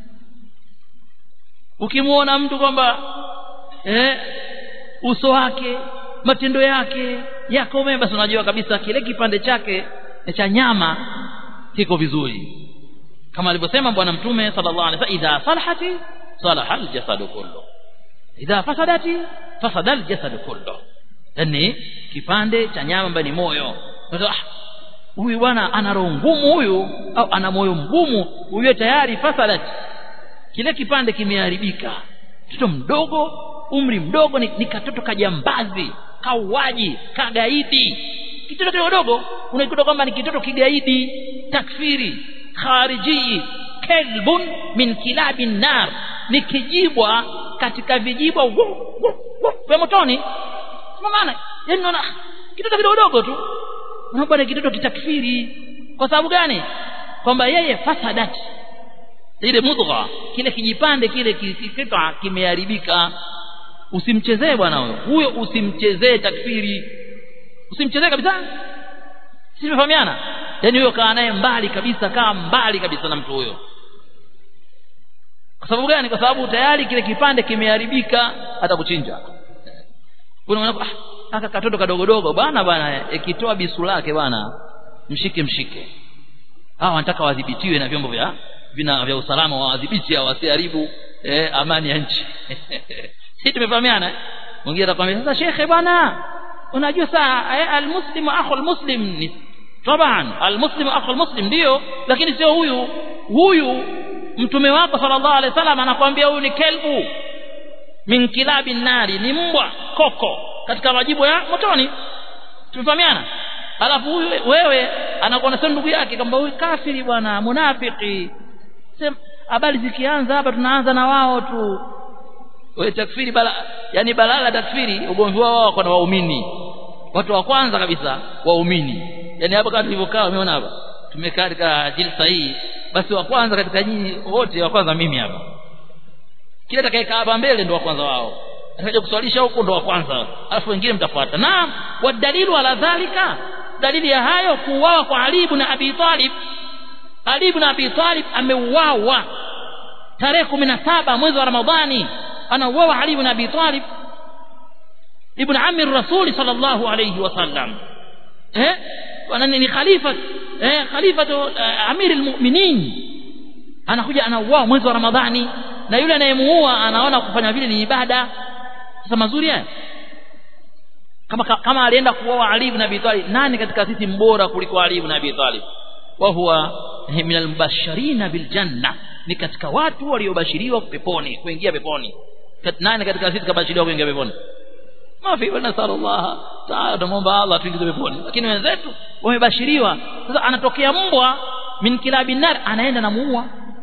ukimuona mtu kwamba eh, uso wake matendo yake yako mema basi unajua kabisa kile kipande chake cha nyama kiko vizuri kama alivyosema bwana mtume sallallahu alaihi wasallam idha salahati salaha aljasadu kullu idha fasadati fasada aljasadu kullu yani kipande cha nyama ambaye ni moyo ah huyu bwana ana roho ngumu huyu au ana moyo mgumu huyo tayari fasadat kile kipande kimeharibika mtoto mdogo umri mdogo ni, ni katoto kajambazi kauaji kagaidi kitoto kidogo unaikuta kwamba ni kitoto kigaidi takfiri khariji kelbun min kilabin nar ni kijibwa katika vijibwa vya motoni maana yani unaona kitoto kidogo tu unaona kitoto kitakfiri kwa sababu gani kwamba yeye fasadati ile mudgha kile kijipande kile kikita kimeharibika usimchezee bwana huyo huyo usimchezee takfiri usimchezee kabisa simefahamiana yani huyo kaa naye mbali kabisa kaa mbali kabisa na mtu huyo kwa sababu gani kwa sababu tayari kile kipande kimeharibika atakuchinja unaona ah aka katoto kadogodogo bwana bwana ikitoa bisu lake bwana mshike mshike hawa wanataka wadhibitiwe na vyombo vya vina vya usalama wawadhibiti hao wasiharibu eh, amani ya nchi sisi tumefahamiana mwingine atakwambia sasa shekhe bwana unajua saa eh, almuslimu akhu almuslim ni taban almuslimu akhu almuslim ndio lakini sio huyu huyu mtume wako sallallahu alaihi wasallam anakuambia huyu ni kelbu min kilabi nari ni mbwa koko katika majibu ya motoni tumefahamiana alafu huyu wewe anakuwa na ndugu yake kwamba huyu kafiri bwana munafiki habari zikianza hapa tunaanza na wao tu wewe takfiri bala yani balala takfiri ugomvi wao wako na waumini watu wa kwanza kabisa waumini yani hapa kama tulivyokaa umeona hapa tumekaa katika jilsa hii basi wa kwanza katika nyinyi wote wa kwanza mimi hapa kila atakayekaa hapa mbele ndo wa kwanza wao atakaje kuswalisha huko ndo wa kwanza alafu wengine mtafuata na wadalilu ala dhalika dalili ya hayo kuuawa kwa Ali ibn Abi Talib Ali ibn Abi Talib ameuawa tarehe 17 mwezi wa Ramadhani anauawa Ali ibn Abi Talib ibn ammi rasuli sallallahu alayhi wasallam eh wanani ni khalifa eh khalifa uh, amir almu'minin anakuja anauawa mwezi wa Ramadhani na yule anayemuua anaona kufanya vile ni ibada sasa mazuri haya kama kama alienda kuoa Ali ibn Abi Talib nani katika sisi mbora kuliko Ali ibn Abi Talib wa huwa min albasharina bil janna ni katika watu waliobashiriwa peponi kuingia peponi nani katika sisi kabashiriwa kuingia peponi mafi wa nasallallahu ta'ala tumuomba Allah tuingize peponi lakini wenzetu wamebashiriwa sasa anatokea mbwa min kilabi nar anaenda na muua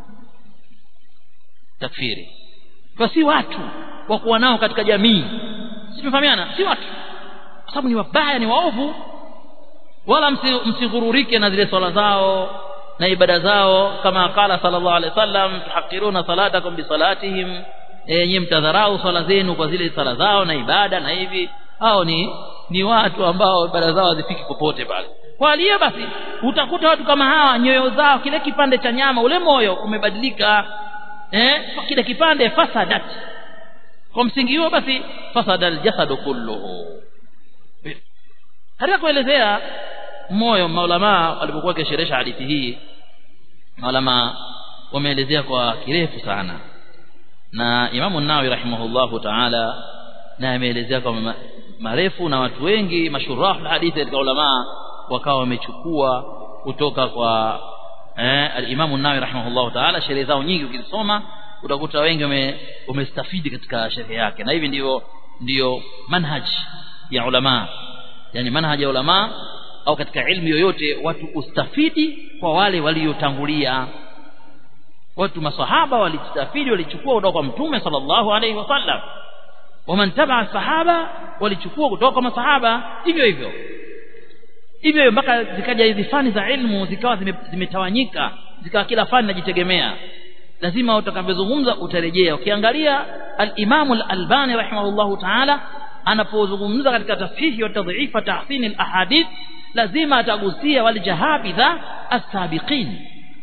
takfiri kwa si watu wa kuwa nao katika jamii simefahamiana si watu kwa sababu ni wabaya ni waovu wala msighururike na zile swala zao na ibada zao kama qala sallallahu alaihi wasallam tuhaqiruna salatakum bisalatihim yenye mtadharau swala zenu kwa zile sala zao na ibada na hivi hao ni ni watu ambao ibada zao hazifiki popote pale kwa aliyo basi utakuta watu kama hawa nyoyo zao kile kipande cha nyama ule moyo umebadilika eh kile kipande fasadat kwa msingi huo basi fasada aljasadu kulluhu katika kuelezea moyo maulama walipokuwa wakisherehesha hadithi hii maulama wameelezea kwa kirefu sana na imamu nawawi rahimahullahu taala na ameelezea kwa marefu na watu wengi mashurahu hadithi katika ulama wakawa wamechukua kutoka kwa eh, alimamu nawawi rahimahullahu taala sherehe zao nyingi ukizisoma utakuta wengi wamestafidi katika sherehe yake na hivi ndivyo ndiyo manhaj ya ulama yani manhaj ya ulama au katika ilmu yoyote watu ustafidi kwa wale waliotangulia watu masahaba walistafidi walichukua kutoka kwa mtume sallallahu alaihi wasallam waman tabaa sahaba walichukua kutoka kwa masahaba hivyo hivyo hivyo mpaka zikaja hizi fani za ilmu zikawa zimetawanyika zikawa kila fani najitegemea lazima utakavyozungumza utarejea ukiangalia al-Imam al-Albani rahimahullahu ta'ala anapozungumza katika tafsiri wa tadhifa tahsin al-ahadith lazima atagusia wal jahabidha as-sabiqin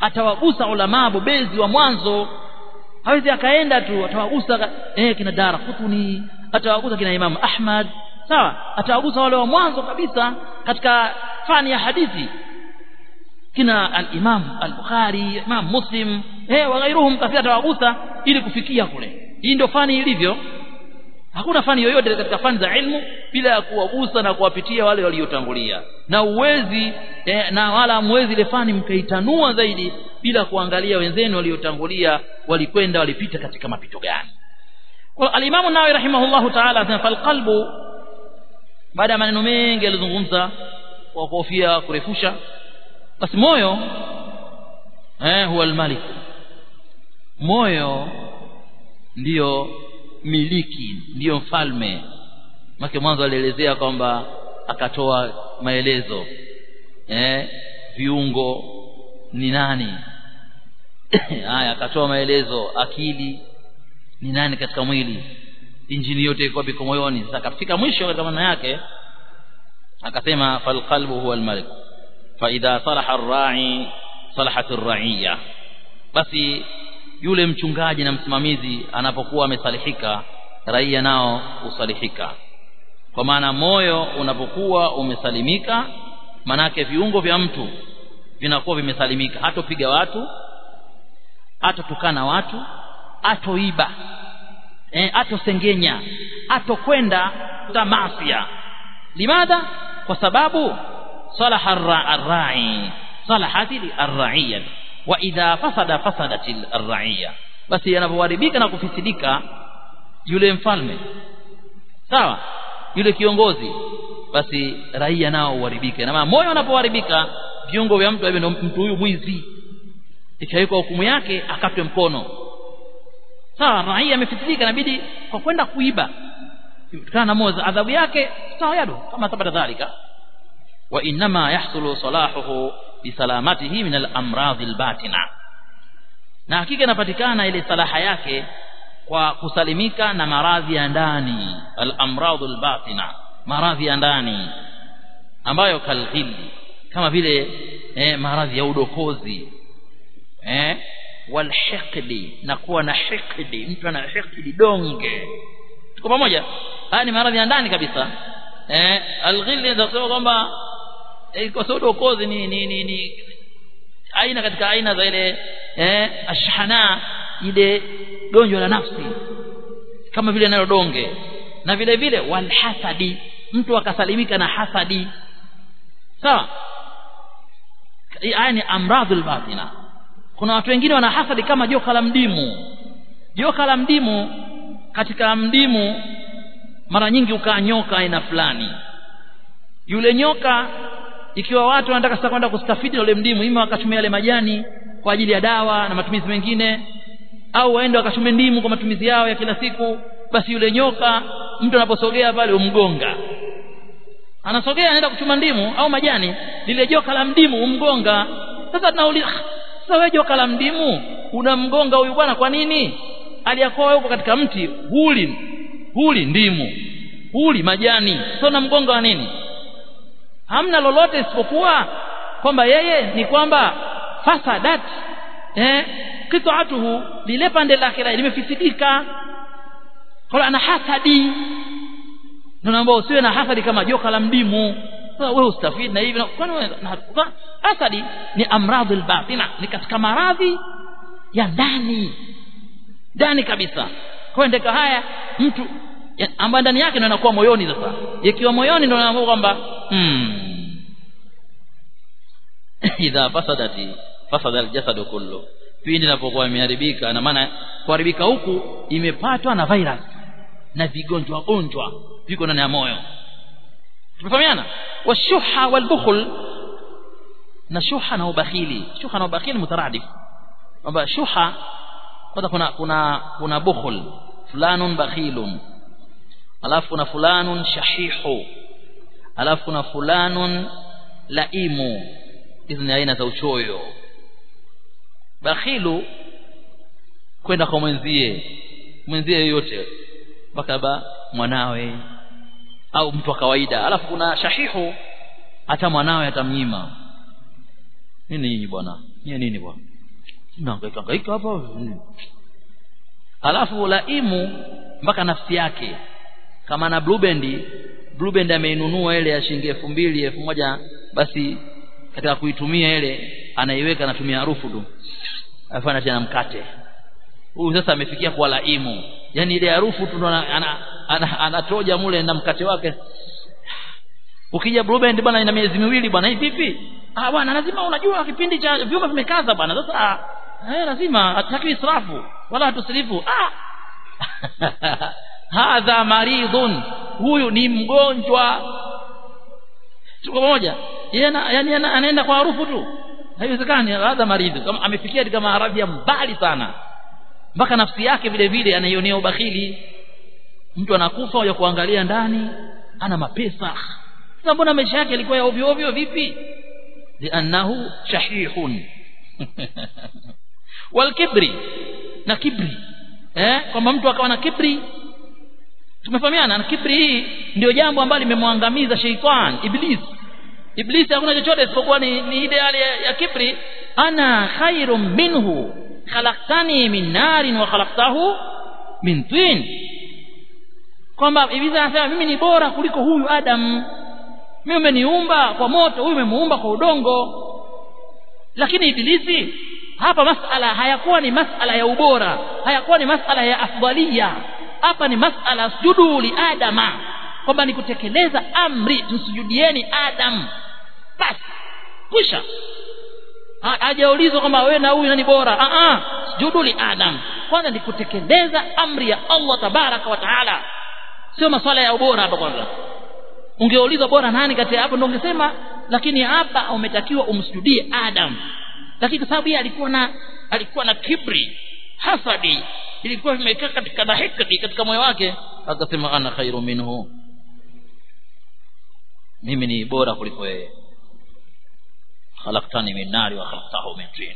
atawagusa ulama bobezi wa mwanzo hawezi akaenda tu atawagusa eh kina Dara Kutuni atawagusa kina Imam Ahmad sawa atawagusa wale wa mwanzo kabisa katika fani ya hadithi kina al-Imam al-Bukhari Imam Muslim eh wa ghairuhum kathira atawagusa ili kufikia kule hii ndio fani ilivyo hakuna fani yoyote katika fani za ilmu bila ya kuwagusa na kuwapitia wale waliotangulia na uwezi eh, na wala mwezi ile fani mkaitanua zaidi bila kuangalia wenzenu waliotangulia walikwenda walipita katika mapito gani kwa alimamu nawawi rahimahullahu ta'ala anasema falqalbu baada ya maneno mengi alizungumza kwa kofia kurefusha basi moyo eh huwa almalik moyo ndiyo miliki ndiyo mfalme make mwanzo alielezea kwamba akatoa maelezo eh viungo ni nani haya akatoa maelezo akili ni nani katika mwili injini yote iko biko moyoni sasa kafika mwisho katika maana yake akasema falqalbu huwa almalik fa idha salaha ar-ra'i salahat ar-ra'iyya basi yule mchungaji na msimamizi anapokuwa amesalihika raia nao usalihika kwa maana moyo unapokuwa umesalimika manake viungo vya mtu vinakuwa vimesalimika hatopiga watu hatotukana watu hatoiba eh, atosengenya atokwenda tamasia limadha kwa sababu salaha ar-ra'i salahati ar-ra'iyya wa idha fasada fasadat ar-ra'iyya basi yanapoharibika na kufisidika yule mfalme sawa yule kiongozi basi raia nao uharibike na moyo unapoharibika viungo vya mtu ndio mtu huyu mwizi ikawekwa hukumu yake akatwe mkono sawa raia amefisidika inabidi kwa kwenda kuiba kutokana na moza adhabu yake sawa yado kama thabata dhalika wa inma yahsulu salahuhu bisalamatihi min al-amradhi al-batina na hakika inapatikana ile salaha yake kwa kusalimika na maradhi ya ndani al-amradhu al-batina maradhi ya ndani ambayo kalghilli kama vile eh, maradhi ya udokozi eh walhiqdi na kuwa na hiqdi mtu ana hiqdi donge tuko pamoja haya ni maradhi ya ndani kabisa eh alghilli ndio kwamba eh, kwa sababu udokozi ni, ni, ni, ni aina katika aina za ile eh ashhana ile gonjwa la nafsi kama vile nalo donge na vile vile walhasadi mtu akasalimika na hasadi sawa haya ni amradhul batina kuna watu wengine wana hasadi kama joka la mdimu joka la mdimu katika mdimu mara nyingi ukaa nyoka aina fulani yule nyoka ikiwa watu wanataka sasa kwenda kustafidi na ule mdimu ima wakatumia yale majani kwa ajili ya dawa na matumizi mengine au waende wakachume ndimu kwa matumizi yao ya kila siku basi yule nyoka mtu anaposogea pale umgonga anasogea anaenda kuchuma ndimu au majani lile joka la mdimu umgonga sasa tunauliza sasa wewe joka la mdimu unamgonga huyu bwana kwa nini aliyakoa huko katika mti huli huli ndimu huli majani sio namgonga wa nini hamna lolote isipokuwa kwamba yeye ni kwamba fasadat eh qit'atuhu lile pande lake limefisidika kwa ana hasadi ndio naomba usiwe na hasadi kama joka la mdimu sasa wewe ustafidi na hivi kwani hasadi ni amradhi albatina ni katika maradhi ya ndani ndani kabisa kwa ndeka haya mtu ambaye ndani yake ndio anakuwa moyoni sasa ikiwa moyoni ndio anaamua kwamba hmm idha fasadati fasada aljasad kullu pindi inapokuwa imeharibika na maana kuharibika huku imepatwa na virus na vigonjwa gonjwa viko ndani ya moyo tumefahamiana washuha walbukhl na shuha na ubakhili shuha na ubakhili mutaradif kwamba shuha kwanza kuna kuna kuna bukhl fulanun bakhilun alafu kuna fulanun shahihu alafu kuna fulanun laimu hizi ni aina za uchoyo bakhilu kwenda kwa mwenzie mwenzie yoyote mpaka ba mwanawe au mtu wa kawaida alafu kuna shahihu hata mwanawe atamnyima nini nyinyi bwana nyinyi nini bwana nahangaika hangaika hapa mm. alafu laimu mpaka nafsi yake kama na blue band blue band ameinunua ile ya shilingi elfu mbili elfu moja basi katika kuitumia ile anaiweka anatumia harufu tu alafu anatia na mkate huyu sasa amefikia kwa laimu yani ile harufu tu ndo ana- ana- ana- anatoja mule na mkate wake ukija blue band bwana ina miezi miwili bwana hii vipi ah bwana lazima unajua kipindi cha vyuma vimekaza bwana sasa ah, eh lazima hataki israfu wala hatusirifu ah hadha maridhun huyu ni mgonjwa tuko pamoja yeye ana- yani ana- anaenda kwa harufu tu haiwezekani hadha maridhu kama amefikia katika maradhi ya mbali sana mpaka nafsi yake vile vile anaionea ubakhili mtu anakufa waja kuangalia ndani ana mapesa sasa mbona maisha yake yalikuwa ya ovyo ovyo vipi liannahu shahihun walkibri na kibri eh kwamba mtu akawa na kibri tumefahamiana na kibri hii ndio jambo ambalo limemwangamiza sheitan iblis iblis hakuna chochote isipokuwa ni, ni ile hali ya, ya kibri ana khairum minhu khalaqtani min narin wa khalaqtahu min tin kwamba iblis anasema mimi ni bora kuliko huyu adam mimi umeniumba kwa moto huyu umemuumba kwa udongo lakini ibilisi hapa masala hayakuwa ni masala ya ubora hayakuwa ni masala ya afdalia hapa ni masala sujudu li adama kwamba ni kutekeleza amri msujudieni adam basi kwisha Ha- hajaulizwa kwamba wewe na huyu nani bora ah ah sujudu li adam kwanza ni kutekeleza amri ya Allah tabaraka wa taala sio maswala ya ubora hapa kwanza ungeulizwa bora nani kati ya hapo ndio ungesema lakini hapa umetakiwa umsujudie Adam lakini kwa sababu yeye alikuwa na alikuwa na kibri hasadi ilikuwa imekaa katika dhahikati katika moyo wake akasema ana khairu minhu mimi ni bora kuliko yeye khalaqtani min nari wa khalaqtahu min tin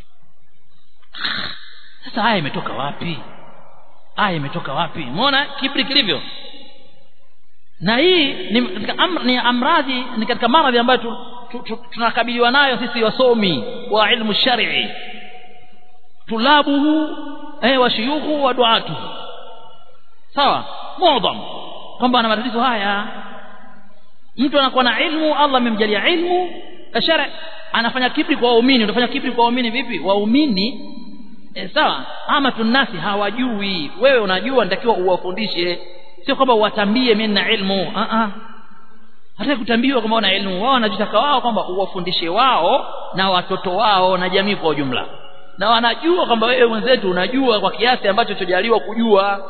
sasa haya imetoka wapi haya imetoka wapi umeona kibri kilivyo na hii ni katika amr, ni amradhi ni katika maradhi ambayo tu, tu, tu, tunakabiliwa nayo sisi wasomi wa ilmu shar'i tulabuhu eh wa shuyukhu wa duatuhu sawa muadham kwamba ana matatizo haya mtu anakuwa na ilmu Allah amemjalia ilmu shari anafanya kibri kwa waumini unafanya kibri kwa waumini vipi waumini e, sawa ama tunasi hawajui wewe unajua nitakiwa uwafundishe sio kwamba uwatambie mimi na ilmu a a hata kutambiwa kwamba una ilmu wao wanajitaka wao kwamba uwafundishe wao na watoto wao na jamii kwa ujumla na wanajua kwamba wewe mwenzetu unajua kwa kiasi ambacho chojaliwa kujua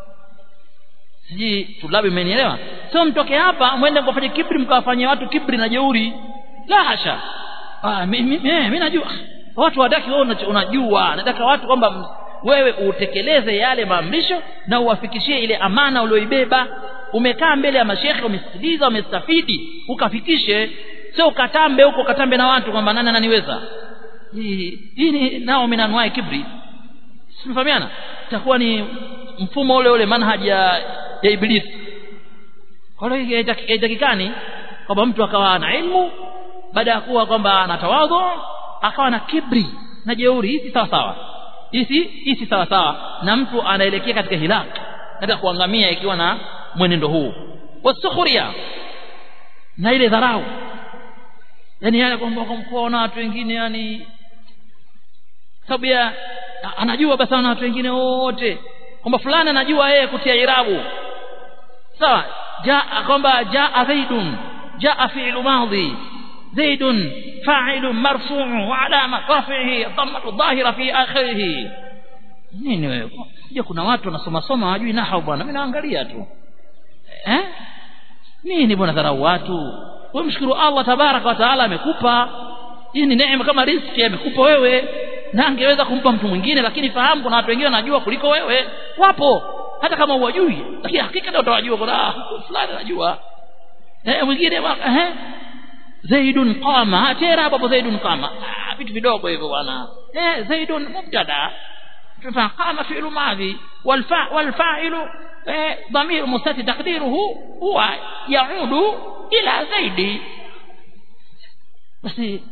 siji tulabi mmenielewa sio mtoke hapa mwende mkafanye kibri mkawafanyia watu kibri na jeuri la hasha ah mimi mimi najua watu wadaki wewe unacho- unajua nataka watu kwamba m- wewe utekeleze yale maamrisho na uwafikishie ile amana ulioibeba umekaa mbele ya mashekhe umesikiliza umestafidi ukafikishe sio ukatambe huko ukatambe na watu kwamba nani ananiweza hii hii ni nao minanwai kibri simfahamiana itakuwa ni mfumo ule ule manhaji ya, ya ibilisi kwa hiyo haitaki- haitakikani kwamba mtu akawa na ilmu baada ya kuwa kwamba ana tawadhu akawa na kibri na jeuri hii si sawa sawa hii si hii si sawa sawa na mtu anaelekea katika hilak katika kuangamia ikiwa na mwenendo huu wasukhuria na ile dharau yani yale kwamba kuona watu wengine yani sababu ya anajua basi na watu wengine wote kwamba fulani anajua yeye kutia irabu sawa jaa kwamba jaa zaidun jaa fi'lu madhi zaidun fa'ilun marfu'un wa alama rafihi dhammatu dhahira fi akhirih nini wewe je kuna watu wanasoma soma hawajui nahau bwana mimi naangalia tu eh nini bwana dharau watu wewe mshukuru Allah tabaraka wa taala amekupa hii ni neema kama riziki amekupa wewe na angeweza kumpa mtu mwingine lakini fahamu kuna watu wengine wanajua kuliko wewe wapo hata kama huwajui lakini hakika ndio utawajua kuna ah, fulani anajua eh mwingine wa- eh zaidun qama tera hapo zaidun qama ah vitu vidogo hivyo bwana eh zaidun mubtada tufa qama fi'lu madhi wal fa wal fa'ilu eh dhamir mustatir taqdiruhu huwa yaudu ila zaidi basi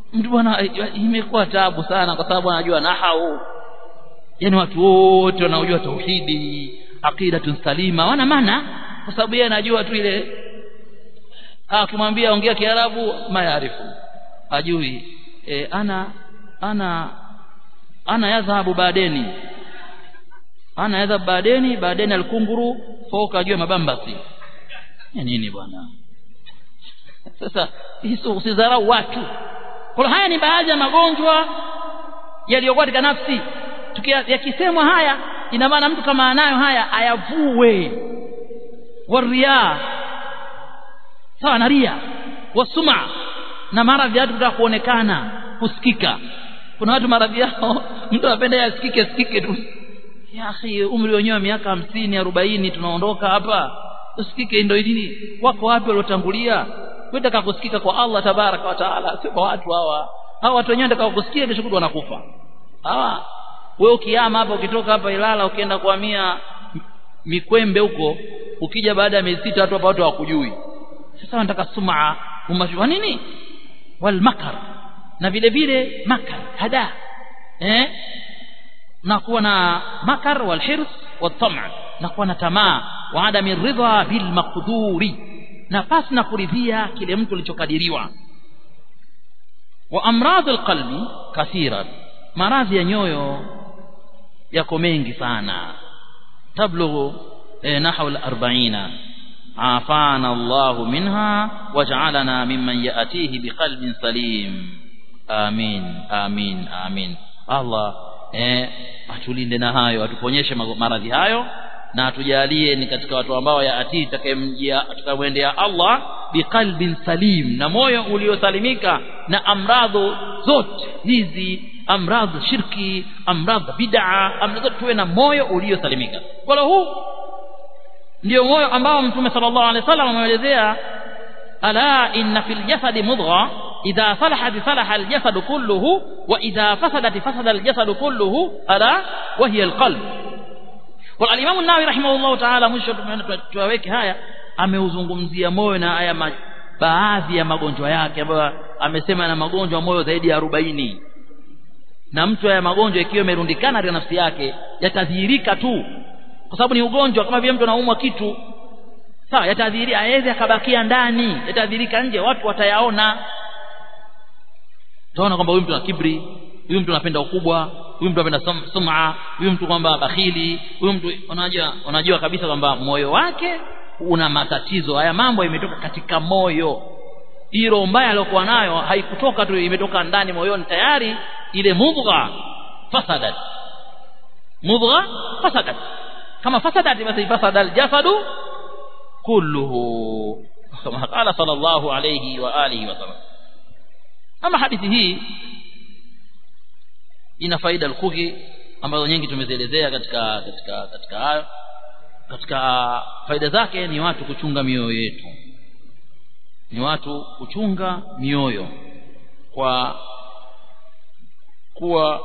mtu bwana imekuwa tabu sana kwa sababu anajua nahau yani watu wote wanaojua tauhidi aqidatun salima wana maana kwa sababu yeye anajua tu ile akimwambia ongea kiarabu mayarifu ajui e, ana ana ana yadhhabu badeni ana yadhhabu badeni badeni alkunguru foka ajue mabambasi ya nini bwana sasa hizo usidharau watu kwa haya ni baadhi ya magonjwa yaliyokuwa katika nafsi yakisemwa haya ina maana mtu kama anayo haya ayavue waria sawa na ria wasuma na maradhi yatu kutaka kuonekana kusikika kuna watu maradhi yao mtu anapenda yasikike sikike tu ya akhi umri wenyewe miaka hamsini arobaini tunaondoka hapa usikike ndio nini wako wapi waliotangulia wetaka kusikika kwa Allah tabaraka wa taala sio kwa watu hawa hawa watu wenyewe ndaka kusikia kesho kutwa wanakufa hawa wewe ukiama hapa ukitoka hapa Ilala ukienda kuhamia mikwembe huko ukija baada ya miezi sita watu hapa watu hawakujui sasa wanataka sumaa umashwa nini wal makar na vile vile makar hada eh na kuwa na makar wal hirs wal tam' na kuwa na tamaa wa adami ridha bil maqduri na pasi na kuridhia kile mtu alichokadiriwa wa amradul qalbi kathira maradhi ya nyoyo yako mengi sana tablughu eh, nahwa al-40 afana Allah minha waj'alana mimman ya'tihi biqalbin salim amin amin amin Allah eh atulinde na hayo atuponyeshe maradhi hayo na atujalie ni katika watu ambao yaatii takayemjia tukamwendea Allah biqalbin salim na moyo uliosalimika na amradhu zote hizi amradhu shirki amradhu bid'a amradhu tuwe na moyo uliosalimika kwa huu ndio moyo ambao mtume sallallahu alaihi wasallam ameelezea ala inna fil jasadi mudgha idha salahat salaha al jasad kulluhu wa idha fasadat fasada al jasad kulluhu ala wa hiya al qalb kwa alimamu nawawi rahimahullahu taala mwisho tuwaweke haya ameuzungumzia moyo na haya baadhi ya magonjwa yake ambayo amesema na magonjwa moyo zaidi ya arobaini na mtu haya magonjwa ikiwa imerundikana katika nafsi yake yatadhihirika tu kwa sababu ni ugonjwa kama vile mtu anaumwa kitu sawa yatadhihiri aweze akabakia ndani yatadhihirika nje watu watayaona utaona kwamba huyu mtu ana kibri huyu mtu anapenda ukubwa huyu mtu anapenda sum'a huyu mtu kwamba bakhili huyu mtu unajua unajua kabisa kwamba moyo wake una matatizo haya mambo imetoka katika moyo hilo mbaya aliyokuwa nayo haikutoka tu imetoka ndani moyoni tayari ile mudgha fasadat mudgha fasadat kama fasadat basi fasada aljasadu kulluhu kama qala sallallahu alayhi wa alihi wa sallam ama hadithi hii ina faida lukuki ambazo nyingi tumezielezea katika katika katika hayo katika faida zake ni watu kuchunga mioyo yetu ni watu kuchunga mioyo kwa kuwa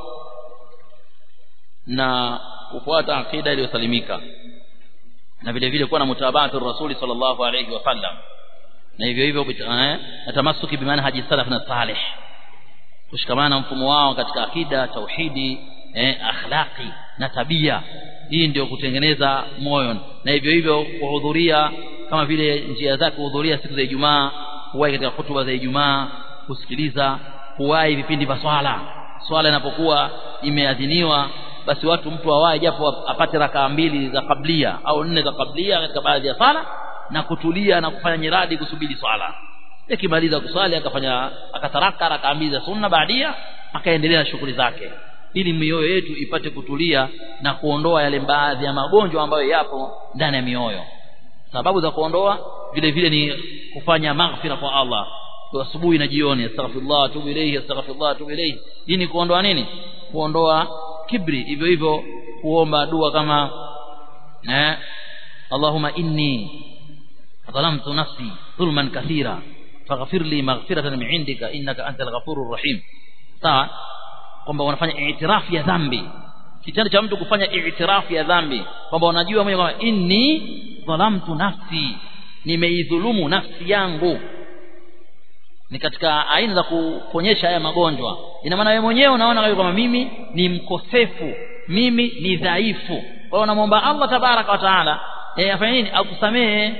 na kufuata akida iliyosalimika na vile vile kuwa na mutabatu rasuli sallallahu alayhi wasallam na hivyo hivyo eh, natamasuki bimanhaji salaf na salih kushikamana na mfumo wao katika akida tauhidi eh, akhlaqi na tabia hii ndio kutengeneza moyo na hivyo hivyo kuhudhuria kama vile njia zake kuhudhuria siku za Ijumaa kuwahi katika hutuba za Ijumaa kusikiliza kuwahi vipindi vya swala swala inapokuwa imeadhiniwa basi watu mtu awahi japo apate rakaa mbili za kablia au nne za kablia katika baadhi ya sala na kutulia na kufanya nyiradi kusubiri swala akimaliza kuswali akafanya akataraka rakaa mbili za sunna baadia akaendelea na shughuli zake ili mioyo yetu ipate kutulia na kuondoa yale baadhi ya magonjwa ambayo yapo ndani ya mioyo sababu za kuondoa vile vile ni kufanya maghfira kwa Allah kwa asubuhi na jioni astaghfirullah atubu ilayhi astaghfirullah atubu ilayhi hii ni kuondoa nini kuondoa kibri hivyo hivyo kuomba dua kama eh Allahumma inni ظلمت نفسي ظلما كثيرا فاغفر لي مغفرة من عندك إنك أنت الغفور الرحيم sawa kwamba wanafanya itirafu ya dhambi kitendo cha mtu kufanya itirafu ya dhambi kwamba unajua mwenyewe kwamba inni dhalamtu nafsi nimeidhulumu nafsi yangu ni katika aina za kuonyesha haya magonjwa ina maana wewe mwenyewe unaona kama mimi ni mkosefu mimi ni dhaifu kwa hiyo unamwomba Allah tabaraka wa taala eh afanye nini akusamehe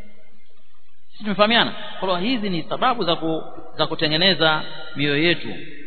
sisi tumefahamiana kwa hiyo hizi ni sababu za ku, za kutengeneza mioyo yetu